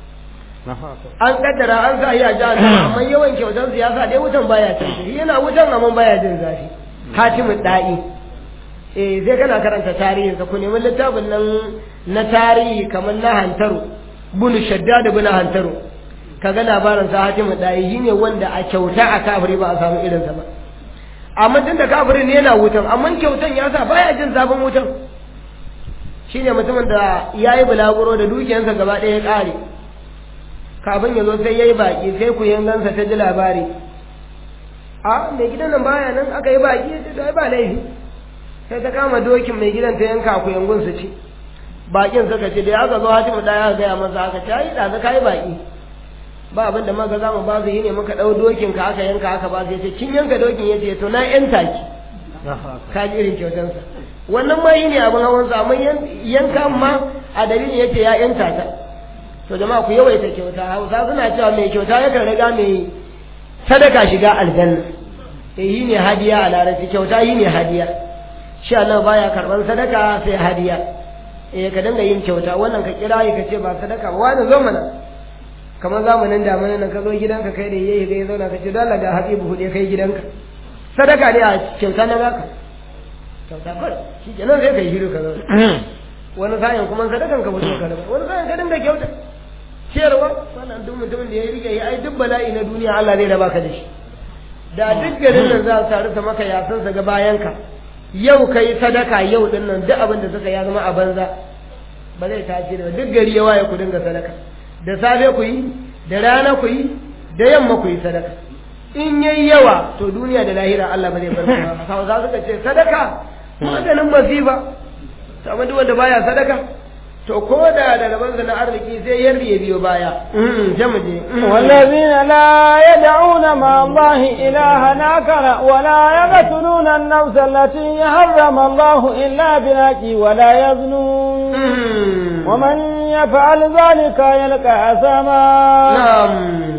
an kaddara an sa ya jahannama amma yawan kyautar su ya sa dai wutan baya cin shi yana wutan amma baya jin zafi hatimu da'i eh sai kana karanta tarihinsa ku nemi littafin nan na tarihi kamar na hantaru bunu shadda da bunu hantaru kaga labarin sa hatimu dai shine wanda a kyauta a kafiri ba a samu irinsa ba amma tun da kafirin ne yana wutan amma kyautan ya sa baya jin zafin wutan shine mutumin da ya yi bulaguro da dukiyarsa gaba ɗaya ya ƙare kafin ya zo sai ya yi baƙi sai ku yangansa ta ji labari a mai gidan nan baya nan aka yi baƙi ya ce ba laifi sai ta kama dokin mai gidan ta yanka ku yangun su ci bakin suka ce da ya ga zo hatimu da ya gaya masa aka ce ai da ka yi baki ba abin da maga zamu ba su yi ne muka dau dokin ka aka yanka aka ba su yace kin yanka dokin yace to na yanta ki ka ji irin kyautan sa wannan ma yi ne abin hawan sa amma yanka ma a dalilin yace ya yanta ta to jama'a ku yawaita kyauta Hausa suna cewa mai kyauta yakan riga mai sadaka shiga aljanna eh yi ne hadiya a larabci kyauta yi ne hadiya shi Allah baya karban sadaka sai hadiya eh ka dinga yin kyauta wannan ka kira ka ce ba sadaka ba wani zo mana kamar zamanin damana nan ka zo gidanka kai da yayi ga zauna ka ce dole ga habibu hude kai gidanka sadaka ne a kyauta na baka kyauta kawai shi kenan sai kai shiru ka zo wani sa'in kuma sadakan ka fito ka raba wani sa'in ka dinga kyauta ciyarwa wannan duk mutumin da ya rike ya ai duk bala'i na duniya Allah zai raba ka da shi da duk garin nan za su taru ta maka yasan ga bayanka yau ka yi sadaka yau din nan duk abin da suka ya zama a banza ba zai tashi da duk gari ya waye ku dinga sadaka da safe ku yi da rana ku yi da yamma ku yi sadaka in yayi yawa to duniya da lahira Allah ba zai bar ku ba hausa suka ce sadaka maganin masifa amma duk wanda baya sadaka to ko da da rabansa na arziki sai yarda ya biyo baya jamuje والذين لا يدعون مع الله إلها آخر ولا يقتلون النفس التي حرم الله إلا بالحق ولا يزنون ومن يفعل ذلك يلقى أثاما نعم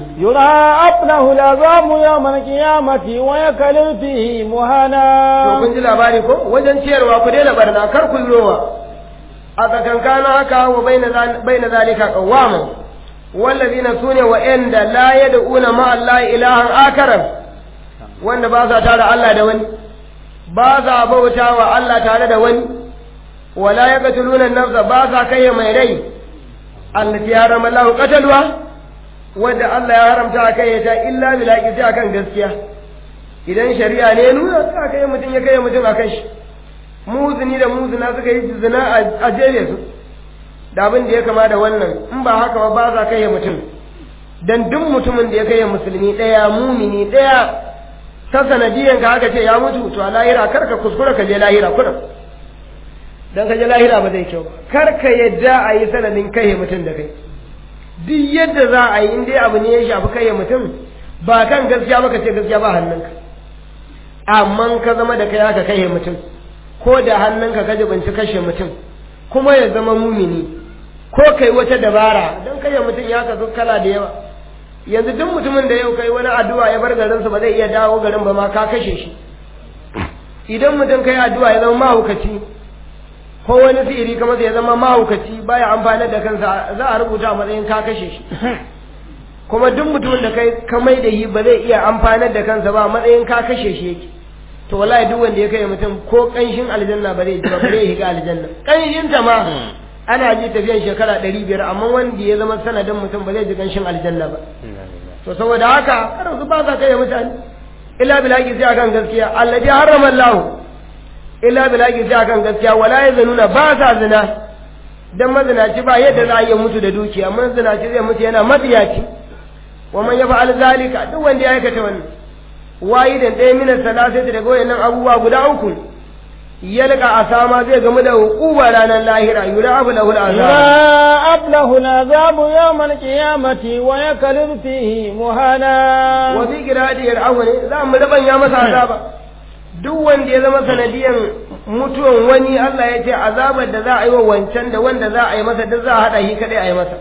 يضاعف له العذاب يوم القيامة ويكلل فيه to مهانا kun ji labari ko wajen ciyarwa ku daina barna kar ku yi rowa a tsakankanin haka wa baina zalika qawwaman wallazina sune wa inda la yad'una ma Allah ilahan akaran wanda ba sa tare Allah da wani ba sa bauta wa Allah tare da wani wala yaqtuluna an-nafsa ba sa kai mai rai allati harama Allah qatalwa wanda Allah ya haramta kai ta illa bil haqqi sai akan gaskiya idan shari'a ne nuna sai kai mutum ya kai mutum akan shi muzini da muzina suka yi zina a jere su da abin da ya kama da wannan in ba haka ba ba za ka yi mutum dan duk mutumin da ya kai musulmi ɗaya mumini ɗaya ta sanadiyan ka haka ce ya mutu to a lahira kar ka kuskura ka je lahira kuna dan ka je lahira ba zai kyau ba kar ka yadda a yi sanadin kai mutum da kai duk yadda za a yi in dai abu ne ya shafi kai mutum ba kan gaskiya ba ka ce gaskiya ba hannunka amma ka zama da kai haka kai mutum ko da hannunka ka jibinci kashe mutum kuma ya zama mumini ko kai wata dabara don kashe mutum ya kasu kala da yawa yanzu duk mutumin da yau kai wani addu'a ya bar garinsa ba zai iya dawo garin ba ma ka kashe shi idan mutum kai addu'a ya zama mahaukaci ko wani sihiri kamar ya zama mahaukaci baya amfanar da kansa za a rubuta a matsayin ka kashe shi kuma duk mutumin da kai ka mai da yi ba zai iya amfanar da kansa ba a matsayin ka kashe shi yake to wallahi duk wanda ya kai mutum ko kanshin aljanna ba zai ji ba bare ya shiga aljanna kanshin ta ma ana ji tafiyan shekara ɗari biyar amma wanda ya zama sanadin mutum ba zai ji kanshin aljanna ba to saboda haka kada su ba sa kai mutane illa bilaki sai akan gaskiya allazi harrama Allah illa bilaki sai akan gaskiya wala yazununa ba sa zina dan mazinaci ba yadda za a yi mutu da dukiya mazinaci zai mutu yana matsiyaci wa man yafa'al zalika duk wanda ya aikata wannan wayidan ɗaya minan salasati daga wayannan abubuwa guda uku yalqa asama zai gamu da hukuba ranar lahira yura abu lahu al'azab يضاعف له العذاب يوم القيامة ويكلد فيه مهانا wa fi qira'ati yar'awni za mu raban ya masa azaba duk wanda ya zama sanadiyan mutuwan wani Allah ya ce azabar da za a yi wa wancan da wanda za a yi masa duk za a haɗa shi kadai a yi masa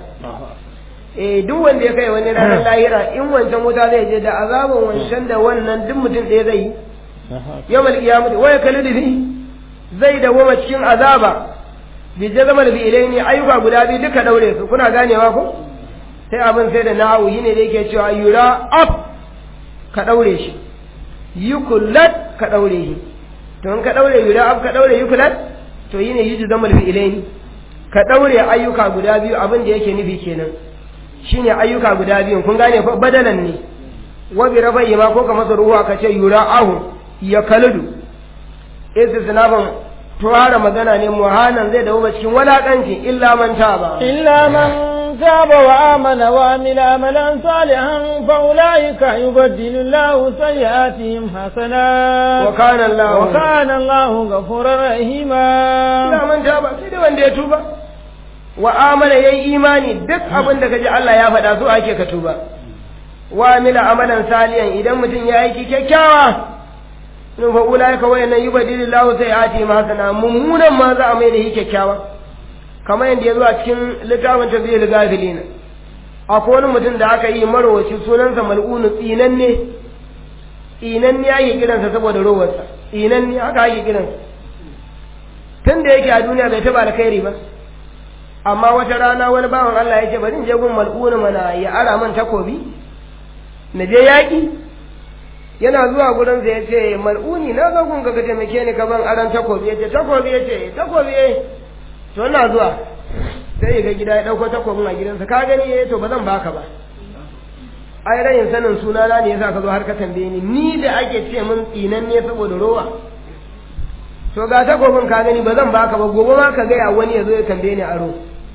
eh duk wanda ya kai wani ranar lahira in wancan wuta zai je da azaban wancan da wannan duk mutum ɗaya zai yi yawmal qiyamati wa yakalidu fi zai dawoma cikin azaba bi jazamal bi ilaini ayyuka guda biyu duka daure su kuna ganewa ko sai abin sai da nahawu yine da yake cewa yura up ka daure shi yukullat ka daure shi to in ka daure yura up ka daure yukullat to yine yuju zamal bi ilaini ka daure ayyuka guda biyu abin da yake nufi kenan shine ayyuka guda biyu kun gane ko badalan ne wa bi rabai ma ko ka masa ruwa ka ce yura ahu ya kaludu istisnafin tuwara magana ne muhanan zai dawo cikin walakanci illa man taba إلا من تاب وآمن وعمل عملا صالحا فأولئك يبدل الله سيئاتهم حسنات wa kana Allah وكان الله غفورا رحيما illa man taba sai dai wanda ya tuba wa amana yayi imani duk abin da kaji Allah ya faɗa so ake ka tuba wa amila amalan saliyan idan mutum ya aiki kyakkyawa in fa ulaika wayannan yubadilu lahu sayyiati ma hasana mummunan ma za a mai da shi kyakkyawa kamar yadda ya zo a cikin littafin tabbiyar gafilina akwai wani mutum da aka yi marowaci sunansa mal'unu tsinanne tsinanne ake kiransa saboda rowarsa tsinanne haka ake kiransa tun da yake a duniya bai taba alkhairi ba amma wata rana wani bawan Allah ya ce bari in je gun mal'unu mana ya ara man takobi na je yaƙi yana zuwa gurin sa ya ce mal'uni na zo gun ka ka taimake ni ka ban aran takobi ya ce takobi ya ce takobi eh to ina zuwa sai ya ga gida ya ɗauko takobin a gidansa ka gani eh to ba zan baka ba ai rayin sanin sunana ne yasa ka zo har ka tambaye ni ni da ake ce mun tsinan ne saboda rowa to ga takobin ka gani ba zan baka ba gobe ma ka gaya wani ya zo ya tambaye ni aro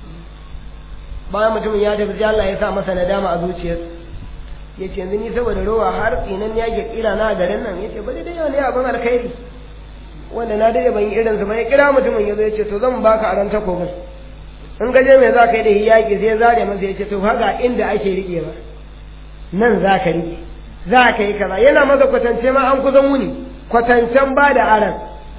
bayan mutumin ya tafi sai Allah ya sa masa nadama a zuciyarsa ya ce yanzu ni saboda rowa har tsinan ya ke kira na a garin nan ya ce ba dai yau ne abin alkhairi wanda na dade ban yi irinsa ba ya kira mutumin ya zo ya ce to zan baka aron takobin in gaje mai za ka yi da yaƙi sai zare masa ya ce to haka inda ake riƙe ba nan za ka riƙe za ka yi kaza yana maza kwatance ma an kusan wuni kwatancen ba da aran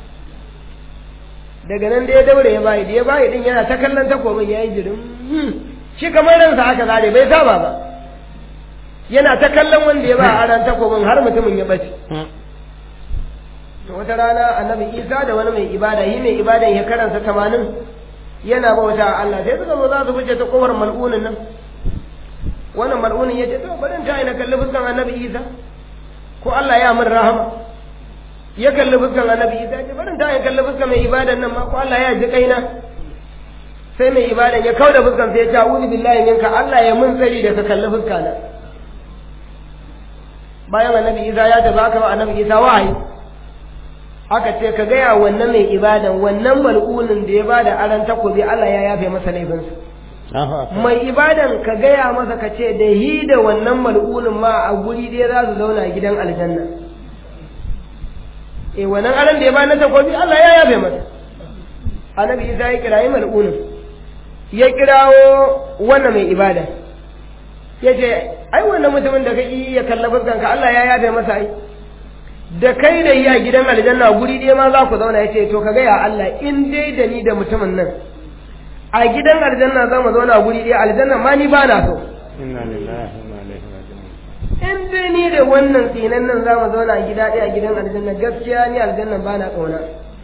daga nan da ya daure ya bayi da ya bayi din yana ta kallon takobin ya yi jirin shi kamar ransa aka zare bai saba ba yana ta kallon wanda ya ba aran takobin har mutumin ya bace to wata rana annabi isa da wani mai ibada yi mai ibadan ya karansa tamanin yana bauta a Allah sai suka zo za su fice ta kowar mal'unin nan wannan mal'unin ya ce to bari ta ina kalli fuskan annabi isa ko Allah ya min rahama ya kalli fuskan annabi isa ya ce bari ta ina kalli fuskan mai ibadan nan ma ko Allah ya ji kaina sai mai ibadan ya kauda fuskan sai ya ce a'udhu billahi minka Allah ya mun tsari da ka kalli fuskana bayan annabi isa ya tafi aka ba annabi isa wahayi aka ce ka gaya wannan mai ibadan wannan mal'unin da ya bada aran takobi Allah ya yafe masa laifinsa mai ibadan ka gaya masa ka ce da hi da wannan mal'unin ma a guri dai za su zauna gidan aljanna eh wannan aran da ya bada takobi Allah ya yafe masa annabi Isa ya kirayi mal'unin ya kirawo wannan mai ibada ya ce ai wannan mutumin da kake ya kalla fuskanka Allah ya yafe masa ai da kai da iya gidan aljanna guri ɗaya ma za ku zauna ya ce to ka gaya Allah in dai da ni da mutumin nan a gidan aljanna za mu zauna guri ɗaya aljanna ma ni ba na so in dai dai ni da wannan tsinan nan za mu zauna a gida ɗaya a gidan aljanna gaskiya ni aljannan ba na ƙauna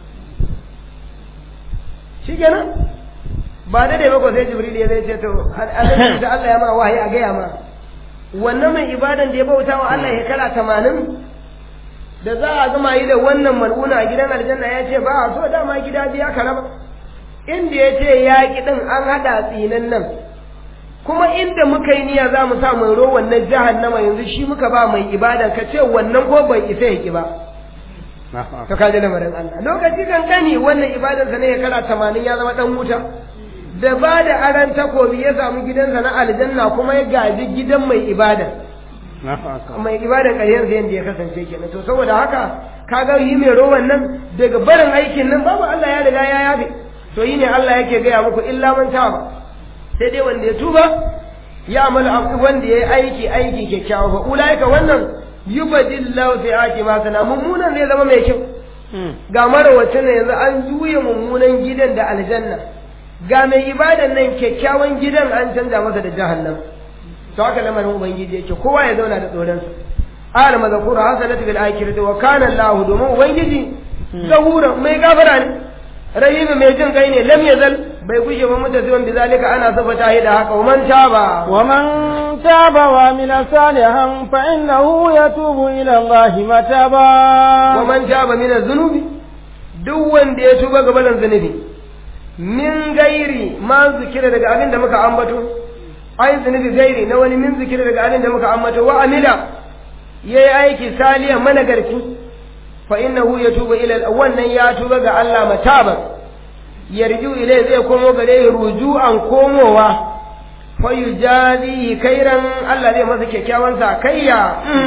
shi kenan ba da dai bako sai jibril ya zai ce to aljanna da Allah ya ma wahayi a gaya ma wannan mai ibadan da ya bauta wa Allah shekara tamanin da za a gama yi da wannan mal'una a gidan aljanna ya ce ba a so dama gida biya ka raba inda ya ce ya ki din an haɗa tsinan nan kuma inda muka yi niyya za mu sa mai ro wannan jahannama yanzu shi muka ba mai ibada ka ce wannan ko bai isa ya ki ba ka kaji lamarin Allah lokaci kankani wannan ibadarsa ne ya kara tamanin ya zama dan wuta da ba da aran takobi ya samu gidansa na aljanna kuma ya gaji gidan mai ibada mai ibada ƙaryar yadda ya kasance kenan to saboda haka kaga yi mai rowan nan daga barin aikin nan babu Allah ya riga ya yafe to yi ne Allah yake gaya muku illa man taba sai dai wanda ya tuba ya amalu wanda ya yi aiki aiki kyakkyawa fa ulaika wannan yubadillahu fi ma sana mummunan zai zama mai kyau ga marawacin ne yanzu an juya mummunan gidan da aljanna ga mai ibadan nan kyakkyawan gidan an canza masa da jahannam to haka lamarin ubangiji yake kowa ya zauna da tsoron sa ala mazkura hasanatu bil akhirati wa kana allah domin ubangiji zahura mai gafara ne rahimi mai jin kai ne lam yazal bai gushe ba mutaziban bizalika ana safata da haka wa man taba wa man taba wa amila salihan fa innahu yatubu ila allah mataba wa man taba min az-zunubi duk wanda ya tuba gaban zunubi min gairi ma zikira daga abin da muka ambato ai zunubi gairi na wani min zikira daga abin da muka ambato wa amila yayi aiki saliyan managarci fa innahu yatubu ila wannan ya tuba ga Allah mataba yarju ilai zai komo gare ruju'an komowa fa yujazi khairan Allah zai masa kyakkyawan sakayya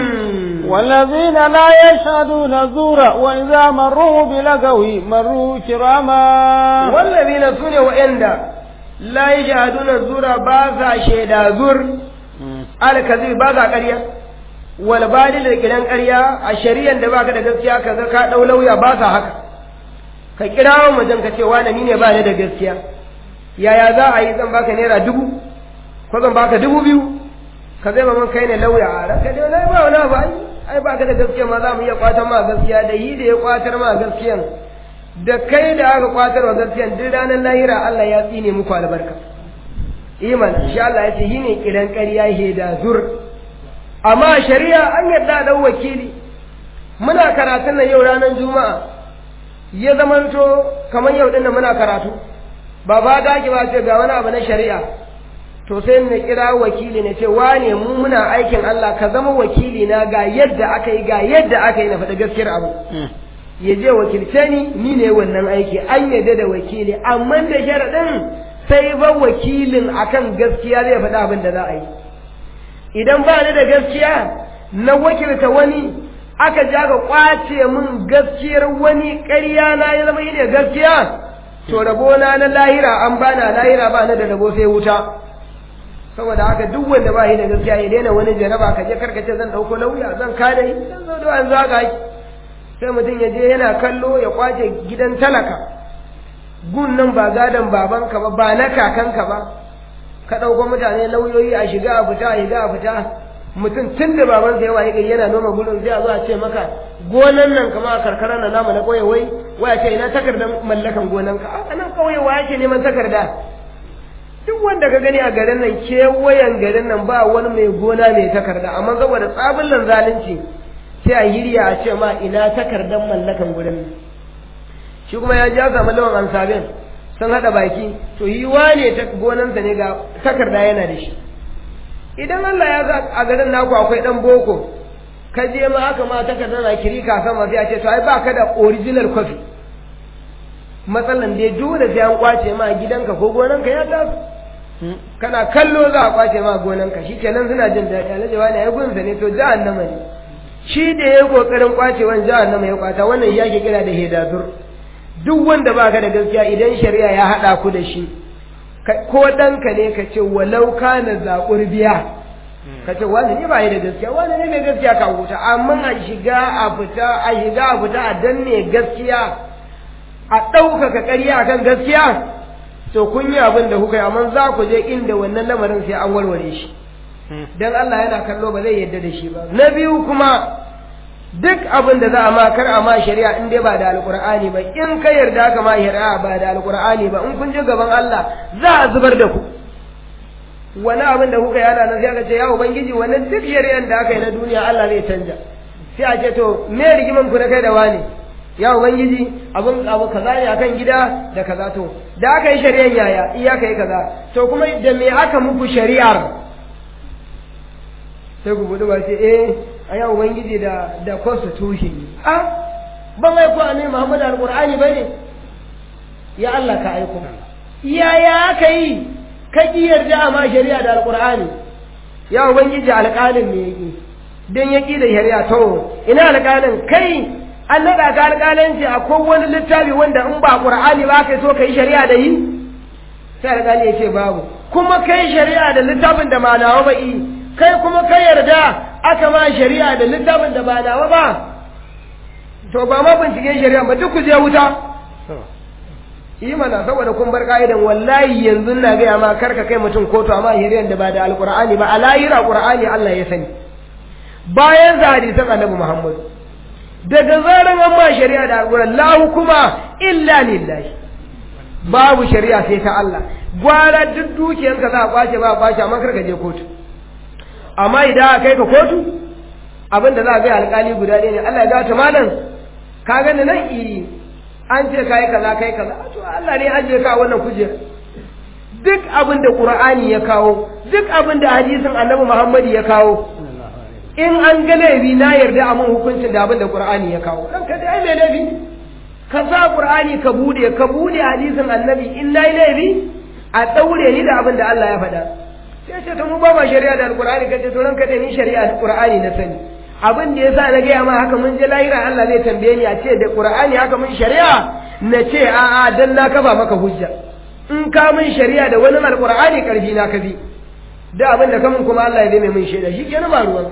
والذين لا يشهدون الزور وإذا مروا بلغو مروا كراما والذين سنوا وإندا لا يشهدون الزور باسا شهدا زور الكذب باسا قرية والبالي لكلان قرية الشريعة da baka da gaskiya kaga ka dau lauya ba sa haka ka kirawo mutum ka ce wani ni ne ba ni da gaskiya yaya za a yi zan baka naira dubu ko zan baka dubu biyu ka zai mun kai ne lauya a ranka dai na ba wani ba ai ba ka da gaskiya ma za mu iya kwatar ma gaskiya da yi da ya kwatar ma gaskiyan da kai da aka kwatar wa gaskiyan duk ranar lahira Allah ya tsine muku albarka iman insha Allah ya ce yi ne kiran ƙarya he da zur amma shari'a an yarda da wakili muna karatun nan yau ranar juma'a ya zamanto kamar yau din muna karatu ba ba da ba ce ga wani abu na shari'a to sai na kira wakili na ce wane mu muna aikin Allah ka zama wakili na ga yadda aka yi ga yadda aka yi na faɗa gaskiyar abu ya je wakilce ni ni ne wannan aiki an yadda da wakili amma da sharaɗin sai ba wakilin akan gaskiya zai faɗa abin da za a yi idan ba ni da gaskiya na wakilta wani aka ja ka kwace min gaskiyar wani ƙarya na ya zama ne gaskiya to rabona na lahira an bana lahira ba na da rabo sai wuta saboda haka duk wanda ba shi da gaskiya ya daina wani jaraba ka je karkace zan dauko lauya zan kada yi zan zo da an zaga shi sai mutum ya je yana kallo ya kwace gidan talaka gun nan ba gadon babanka ba ba na kakanka ba ka dauko mutane lauyoyi a shiga a fita a shiga a fita mutum tun da babansa ya waye gari yana noma gurin sai a zo a ce maka gonan nan kama a karkara na namu na kauye wai wai a ce ina takardar mallakan gonanka a nan kauye wa yake neman takarda duk wanda ka gani a garin nan kewayen garin nan ba wani mai gona mai takarda amma saboda tsabin zalunci sai a hirya a ce ma ina takardar mallakan gurin nan shi kuma ya ja samu lawan ansabin sun haɗa baki to yi wane ta gonansa ne ga takarda yana da shi idan Allah ya sa a garin naku akwai dan boko ka je ma aka ma takardar na kiri ka sama sai a ce to ai ba ka da original copy matsalan dai dole sai an kwace ma gidanka ko gonanka ya taso kana kallo za a kwace ma gonanka shi kenan suna jin daɗi alhaji wani ya gunsa ne to jahannama ne shi da ya yi kokarin kwacewan jahannama ya kwata wannan ya ke kira da hedadur duk wanda baka da gaskiya idan shari'a ya haɗa ku da shi ko ɗanka ne ka ce walau kana zaƙur biya ka ce wani ne ba yi da gaskiya wani ne mai gaskiya ka wuta amma a shiga a fita a shiga a fita a danne gaskiya a ɗaukaka ƙarya akan gaskiya to kun yi abin da kuka yi amma za ku je inda wannan lamarin sai an warware shi dan Allah yana kallo ba zai yarda da shi ba na biyu kuma duk abin da za a ma kar a ma shari'a in dai ba da alqur'ani ba in ka yarda ka ma shari'a ba da alqur'ani ba in kun je gaban Allah za a zubar da ku wani abin da kuka yana nan sai aka ce ya ubangiji wannan duk shari'an da aka yi na duniya Allah zai canja sai a ce to me rigiman ku na kai da wani ya ubangiji abin abu kaza ne akan gida da kaza to da aka yi shari'an yaya iya kai kaza to kuma da me aka muku shari'ar sai ku budu ba ce eh a ya ubangiji da da constitution a ban aiko a ne Muhammadu alqur'ani bane ya Allah ka aiko yaya aka yi ka ƙi yarda a ma shari'a da alƙur'ani ya ubangiji alƙalin ne yake don ya ƙi da shari'a to ina alƙalin kai an naɗa ka alƙalanci a wani littafi wanda in ba ƙur'ani ba kai so ka yi shari'a da yi sai alƙali ya ce babu kuma kai shari'a da littafin da ba nawa ba yi kai kuma kai yarda aka ma shari'a da littafin da ba nawa ba to ba ma binciken shari'a ba duk ku je wuta yi mana saboda kun bar ka'idan wallahi yanzu na gaya ma karka kai mutum kotu amma shari'ar da ba da alqur'ani ba a lahira qur'ani Allah ya sani bayan za hadisan annabi Muhammad daga zaran an ma shari'a da alqur'ani la hukuma illa lillahi babu shari'a sai ta Allah gwara duk dukiyarka za a kwace ba a kwace amma karka je kotu amma idan aka kai ka kotu abinda za a ga alƙali guda ɗaya ne Allah ya ta malam ka gani nan i an ce kai kaza kai kaza to Allah ne ajiye ka wannan kujera duk abin da Qur'ani ya kawo duk abin da hadisin Annabi Muhammad ya kawo in an ga laifi na yarda a mun hukuncin da abin da Qur'ani ya kawo dan ka dai mai laifi ka sa Qur'ani ka bude ka bude hadisin Annabi in nayi laifi a daure ni da abin da Allah ya faɗa sai ce to mu ba ma shari'a da Al-Qur'ani kace to ranka dai ni shari'a da Qur'ani na sani abin da yasa na gaya ma haka mun je lahira Allah zai tambaye ni a ce da Qur'ani haka mun shari'a na ce a'a dan na kafa maka hujja in ka mun shari'a da wani alqur'ani karfi na kafi da abin da kamun kuma Allah ya zai mai mun shaida shi kenan ba ruwanka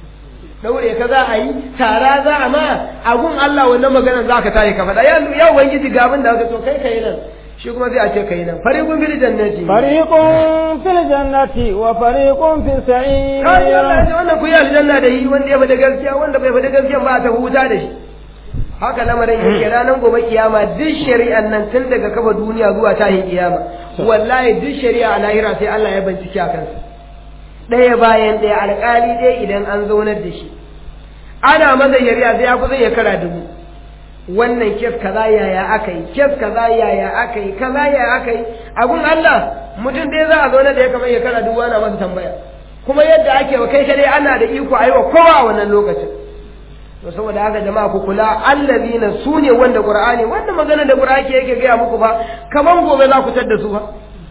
daure ka za a yi tara za a ma agun Allah wannan maganar za ka tayi ka faɗa ya ya ubangiji ga abin da ka to kai kai nan shi kuma sai a ce kai nan fariqun fil jannati fariqun fil jannati wa fariqun fis sa'ir kai Allah ya wannan ku yi aljanna da yi wanda ya faɗa gaskiya wanda bai faɗa gaskiya ba ta huta da shi haka lamarin yake ranar gobe kiyama duk shari'an nan tun daga kafa duniya zuwa tahin kiyama wallahi duk shari'a a lahira sai Allah ya bincike a kansa ɗaya bayan ɗaya alƙali ɗaya idan an zaunar da shi ana maza shari'a sai ya kusa ya kara dubu wannan kes kaza yaya aka yi kes kaza yaya aka yi kaza yaya aka yi abun Allah mutum ɗaya za a zaunar da ya kamar ya kara dubu ana masa tambaya kuma yadda ake wa kai kadai ana da iko a yi wa kowa a wannan lokacin to saboda haka jama'a ku kula allazina sune wanda qur'ani wanda magana da qur'ani yake gaya muku ba kaman gobe za ku tadda su ba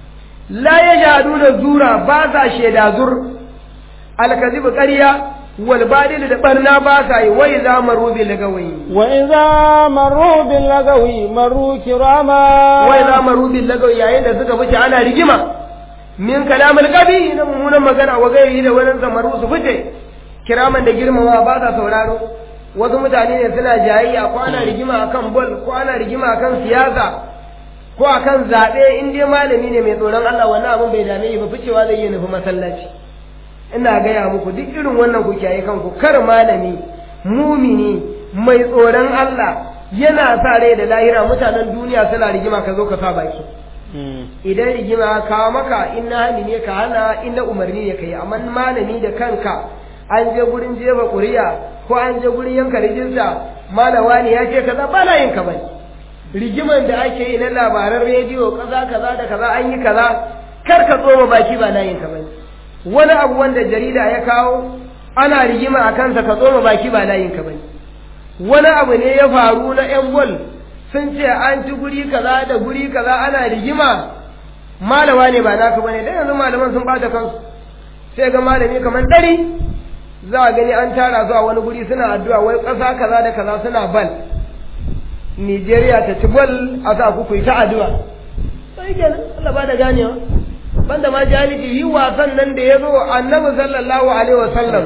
la yajaduna zura ba sa sheda zur alkazib ƙarya wal badil da barna ba sa yi wai za maru bil lagawi wa idza maru bil lagawi maru kirama wai za maru bil lagawi yayin da suka fice ana rigima min kalamul qabi na mummunan magana wa gairi da wani zamaru su fice kiraman da girmama ba sa sauraro wasu mutane ne suna jayayya ko ana rigima akan bol ko ana rigima akan siyasa ko akan zaɓe in dai malami ne mai tsoron Allah wannan abin bai dame ba ficewa zai yi nufi masallaci ina gaya muku duk irin wannan ku kiyaye kanku kar malami mumini mai tsoron Allah yana sa rai da lahira mutanen duniya suna rigima ka zo ka sa baki idan rigima ka maka in na hani ne ka hana in na umarni ne ka yi amma malami da kanka an je gurin jefa ƙuri'a ko an je gurin yanka rijista malawa ne ya ce kaza ba na yin ka bane rigiman da ake yi na labaran rediyo kaza kaza da kaza an yi kaza kar ka tsoma baki ba na yin ka bane wani abu wanda jarida ya kawo ana rigima a kansa ka tsoma baki ba na yin ka bane wani abu ne ya faru na yan bol sun ce an ci guri kaza da guri kaza ana rigima malawa ne ba naka bane dan yanzu malaman sun bata kansu sai ga malami kamar ɗari za a gani an tara zuwa wani guri suna addu'a wai ƙasa kaza da kaza suna bal Nigeria ta ci bal a sa ku yi ta addu'a sai kenan Allah ba da ganewa banda ma jahilci yi wasan nan da ya zo annabi sallallahu alaihi wasallam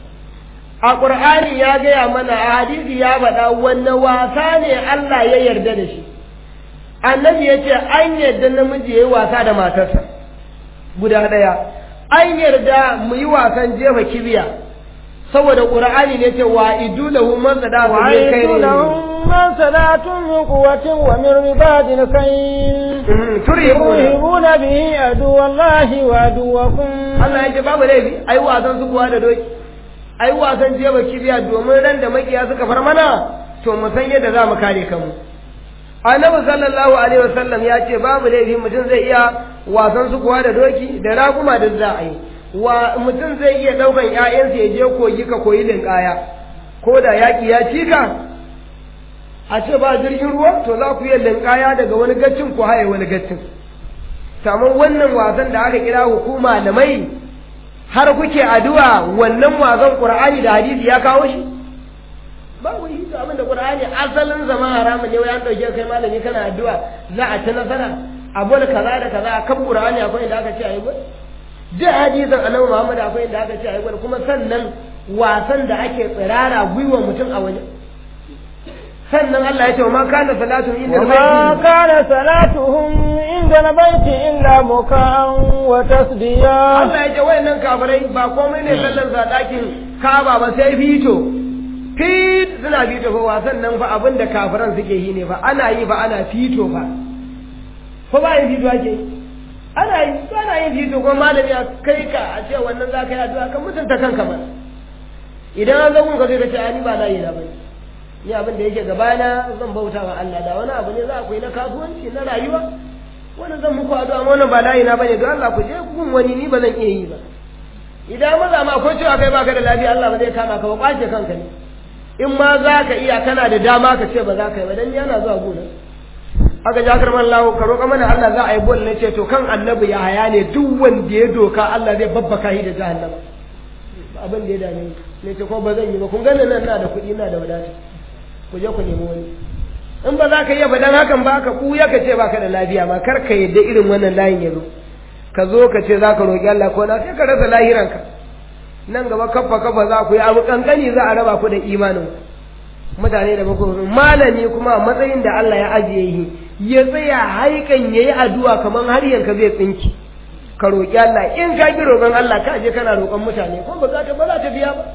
a qur'ani ya gaya mana a hadisi ya faɗa wanne wasa ne Allah ya yarda da shi annabi ya ce an yarda namiji ya yi wasa da matarsa guda ɗaya an yarda mu yi wasan jefa kibiya saboda qur'ani ne ce wa idulahu man sada ku min وأعيدوا khairin لهم ما استطعتم من قوة ومن رباط الخيل turhibuna ترهبون به عدو الله وعدوكم Allah ya ce babu laifi ai wasan su kuwa da doki ai wasan jefa kibiya domin ran da makiya suka far mana to mu san yadda za mu kare kanmu annabi sallallahu alaihi wasallam ya ce babu laifi mutum zai iya wasan su kuwa da doki da raguma da za a yi wa mutum zai iya daukan ƴaƴansa ya je kogi ka koyi linkaya ko da yaki ya cika a ce ba jirgin ruwa to za ku yi linkaya daga wani gaccin ku haye wani gaccin samun wannan wasan da aka kira hukuma da mai har kuke addu'a wannan wasan qur'ani da hadisi ya kawo shi babu yi to abin da qur'ani asalin zama haramun ne wai an dauke kai malami kana addu'a za a ci nasara abu da kaza da kaza kan qur'ani akwai inda aka ce ayi gwal duk hadisin annabi Muhammad akwai inda aka ce ayi gwal kuma sannan wasan da ake tsirara gwiwa mutum a waje sannan Allah ya ce ma kana salatu inda وما كان صلاتهم عند البيت إلا مكاء وتصديا Allah ya ce wayannan kafirai ba komai ne sallan sa dakin Kaaba ba sai fito fit suna fito fa wasan nan fa abin da kafiran suke yi ne fa ana yi fa ana fito fa ko ba yin fito ake yi? ana yi ko ana yin fito ko malami a kai ka a ce wannan za ka yi addu'a kan mutunta kanka ba idan an zo kun ka sai ka ce ani ba layi na bane ni abin da yake gabana zan bauta wa Allah da wani abu ne za ku yi na kasuwanci na rayuwa wani zan muku addu'a amma wannan ba layi na bane don Allah ku je kun wani ni ba zan iya yi ba idan maza ma ko cewa kai baka da lafiya Allah ba zai kama ka ba kwace kanka ne in ma za ka iya kana da dama ka ce ba za ka yi ba dan ni ana zuwa gona aka ja karman lawo ka roƙa mana Allah za a yi bol ne ce to kan annabi ya haya ne duk wanda ya doka Allah zai babbaka shi da jahannama abin da ya dame ni ne ce ko ba zan yi ba kun gani nan na da kuɗi na da wadata ku je ku nemi wani in ba za ka iya faɗan hakan ba ka ɓuya ka ce ba ka da lafiya ma kar ka yadda irin wannan layin ya zo ka zo ka ce za ka roƙi Allah ko na sai ka rasa lahiranka nan gaba kafa kafa za ku yi abu kankani za a raba ku da imanin mutane da bako malami kuma a matsayin da Allah ya ajiye yi ya tsaya haikan yayi addu'a kaman har yanka zai tsinki ka roƙi Allah in ka bi roƙon Allah ka je kana roƙon mutane ko ba za ta ba za ta biya ba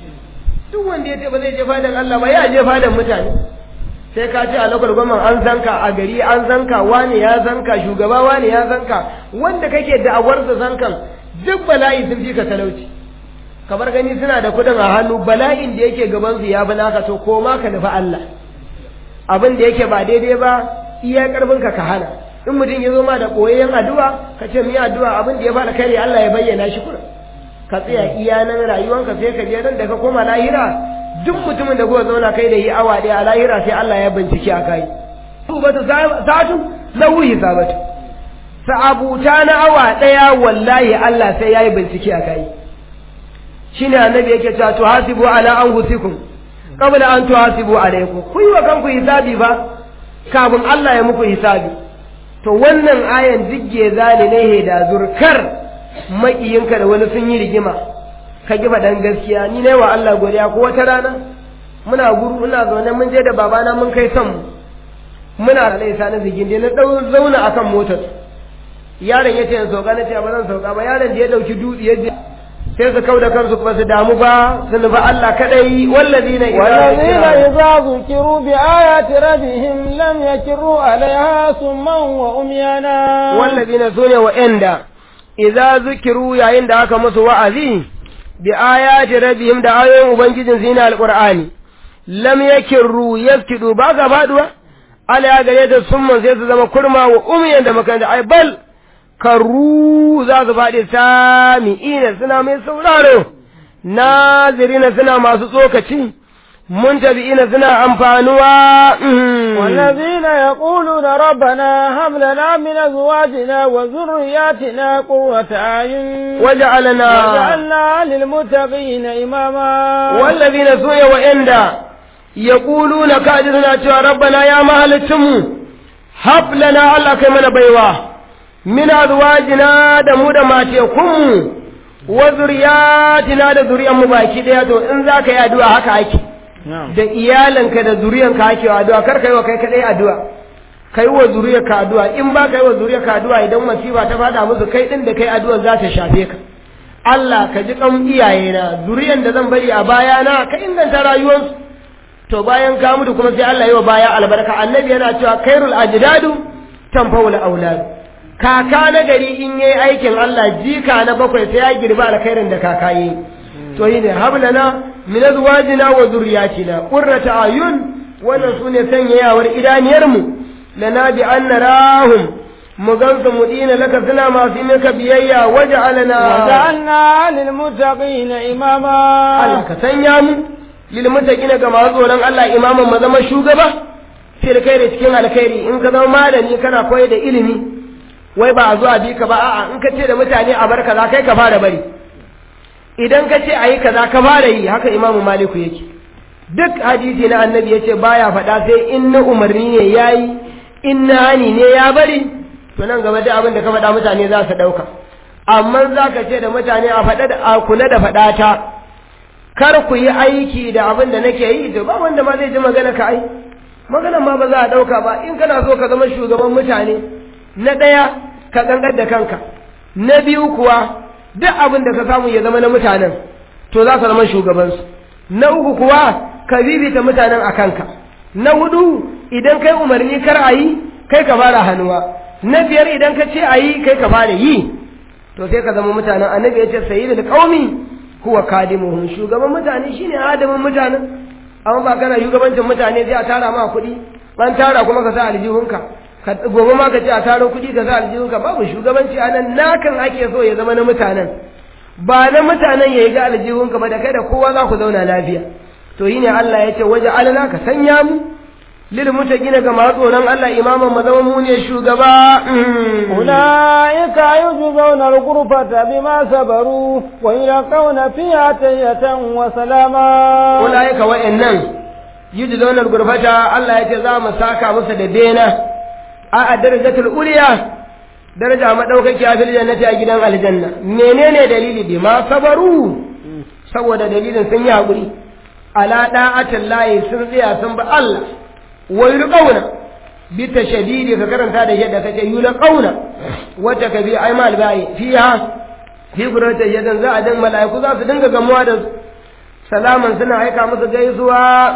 duk wanda ya ce ba zai je fadan Allah ba ya je fadan mutane sai ka ce a lokal gwamnan an zanka a gari an zanka wani ya zanka shugaba wani ya zanka wanda kake da'awar da zankan duk bala'i sun fi ka talauci kamar gani suna da kudin a hannu bala'in da yake gaban su ya bi naka to ko ma ka nufi Allah abin da yake ba daidai ba iya karfin ka ka hana in mutum ya zo ma da koyayyen addu'a ka ce mi addu'a abin da ya fara kare Allah ya bayyana shi kuna ka tsaya iya nan rayuwanka sai ka je nan da ka koma lahira duk mutumin da kuka zauna kai da yi awa ɗaya a lahira sai Allah ya bincike a kai tubatu sa'atu na wuyi sabatu sa'abuta na awa ɗaya wallahi Allah sai ya yi bincike a kai shine annabi yake cewa tuhasibu ala anfusikum qabla an tuhasibu alaykum ku yi wa kanku hisabi ba kafin Allah ya muku hisabi to wannan ayan digge zali ne da zurkar makiyinka da wani sun yi rigima ka giba dan gaskiya ni ne wa Allah godiya ko wata rana muna guru ina zaune mun je da babana mun kai son muna da laisa na zigin da na dau zauna akan motar yaron yace in sauka nace ba zan sauka ba yaron da ya dauki dutse ya je sai su kauda kansu ba su damu ba su nufi Allah kadai wallazina والذين إذا ذكروا بآيات ربهم لم يكروا عليها صما وعميانا wallazina sune wa'anda idza zukiru yayin da aka musu wa'azi bi ayati rabbihim da ayoyin ubangijin su na alqur'ani lam yakirru yaskidu ba ga faduwa ala ya gare da summan sai su zama kurma wa umiyan da makanta ai bal karru za su faɗi sami'ina suna mai sauraro nazirina suna masu tsokaci muntabi'ina suna amfanuwa والذين يقولون ربنا هب لنا من أزواجنا وذرياتنا قرة أعين وجعلنا وجعلنا للمتقين إماما والذين سوء وإندا يقولون كاجرنا cewa ربنا يا مهلتم هب لنا الله kai mana baiwa min azwajina da mu da matekunmu wa zuriyatina da zuriyan mu baki daya to in zaka yi addu'a haka ake da iyalanka da zuriyanka ake addu'a kar ka yi wa kai kadai addu'a kai wa zuriyarka addu'a in ba ka yi wa zuriyarka addu'a idan masifa ta fada musu kai din da kai addu'a za ta shafe ka Allah ka ji kan iyayena zuriyan da zan bari a bayana ka inganta rayuwarsu to bayan ka mutu kuma sai Allah yi wa baya albarka annabi yana cewa khairul ajdadu tanfawul aulad kaka na gari in yayi aikin Allah jika na bakwai sai ya girba alkhairin da kaka yi to yi ne hablana min azwajina wa dhurriyyatina qurrata ayun wannan sune sanyayawar idaniyar mu lana bi anna rahum mu gansu mu dina laka suna masu maka biyayya waj'alna وجعلنا للمتقين إماما Allah ka sanya mu lil muttaqina ga masu tsoron Allah imaman mu zama shugaba fil khairi cikin alkhairi in ka zama malami kana koyar da ilimi wai ba a zo a bi ka ba a'a in ka ce da mutane a bar kaza kai ka fara bari idan ka ce a yi kaza ka fara yi haka imamu maliku yake duk hadisi na annabi ya ce baya faɗa sai in na umarni ne ya yi in na hani ne ya bari to nan gaba da abin da ka faɗa mutane za su ɗauka amma za ka ce da mutane a faɗa da a kula da faɗa ta kar ku yi aiki da abin da nake yi to ba wanda ma zai ji magana ka ai magana ma ba za a ɗauka ba in kana so ka zama shugaban mutane na ɗaya ka ƙanƙar da kanka na biyu kuwa duk abin da ka samu ya zama na mutanen to za ka zama shugabansu na uku kuwa ka bibita mutanen a kanka na hudu idan kai umarni kar a yi kai ka fara hannuwa na biyar idan ka ce a yi kai ka fara yi to sai ka zama mutanen annabi ya ce sayyidul qaumi huwa kadimuhum shugaban mutane shine adamin mutanen amma ba kana shugabancin mutane sai a tara ma kuɗi ban tara kuma ka sa aljihunka ka gobe ma ka ce a taro kuɗi ka sa aljihunka babu shugabanci a nan nakan ake so ya zama na mutanen ba na mutanen ya yi ga aljihunka ba da kai da kowa za ku zauna lafiya to yi ne Allah ya ce waje alana ka sanya mu lil mutaqina ga masu tsoron Allah imaman mu zama mu ne shugaba أولئك يجزون الغرفة بما صبروا ويلقون فيها تحية وسلاما ulaika wa'annan yujzauna al-ghurfata Allah ya ce za mu saka musu da bena a a darajatul uliya daraja madaukakiya fil jannati a gidan aljanna menene dalili bi ma sabaru saboda dalilin sun yi hakuri ala da'atin layi sun tsaya sun bi Allah wa yulqauna bi tashdidi ka karanta da yadda kace yulqauna wata kabi ai mal bai fiha fi gurata yadan za a dan mala'iku za su dinga gamuwa da su salaman suna aika musu gaisuwa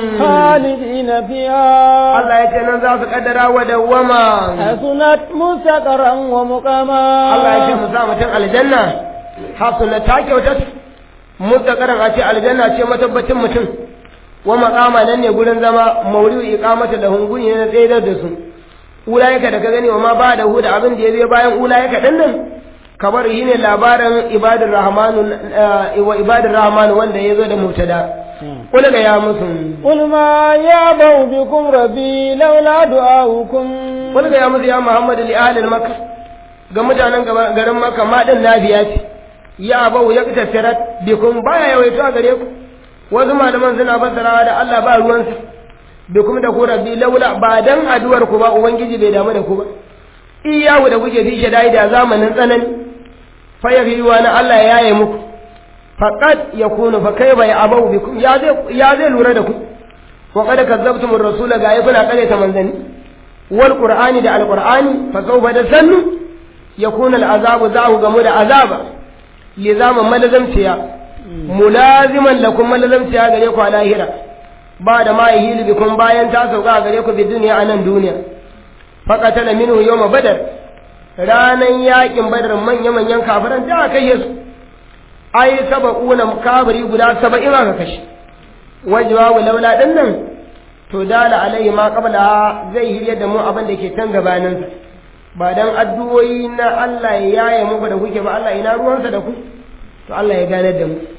خالدين فيها Allah ya ce nan za su kaddara wa dawwama حسنت مستقرا ومقاما Allah ya ce mu sa mutum aljanna hasuna ta kyauta mutakaran a ce aljanna ce matabbacin mutum wa maqama nan ne gurin zama mawri'u iqamata da hunguni ne na tsayar da su ulayaka da ka gani wa ma ba da hu da abin da ya zai bayan ulayaka din nan kamar yi ne labarin ibadur rahmanu wa ibadur rahmanu wanda ya zo da mubtada kula ga ya musu قل ما يعبأ بكم ربي لولا دعاؤكم kula ga ya musu ya muhammadu li ahlil makka ga mutanen gaba- garin makka ma din nafiya ce ya bau ya tattarat bikum baya yawaito a gare ku wasu malaman suna fassarawa da Allah ba ruwansa bikum da ku rabbi laula ba dan addu'ar ku ba ubangiji bai damu da ku ba iyawu da kuke fi shadai da zamanin tsanani fa yafiwa na Allah ya yaye muku faqad yakunu fa kayfa ya abau bikum ya zai ya zai lura da ku wa qad kazzabtum ar-rasula ga ya kuna kare ta manzani wal qur'ani da al-qur'ani fa sawfa da sannu yakuna al-azabu za'u gamu da azaba li zaman malazamciya mulaziman lakum malazamciya gare ku a lahira ba da ma yahili bikum bayan ta sauka gare ku bi duniya a nan duniya faqatala minhu yawma badar ranan yakin badar manya manyan kafiran da aka yi su ai saba'una kafiri guda saba'in aka kashe wajwa laula din nan to dala alaihi ma qabla zai hirya da mu abin da ke can gabanin ba dan addu'o'i na Allah ya yaye muku da kuke ba Allah ina ruwansa da ku to Allah ya gane da mu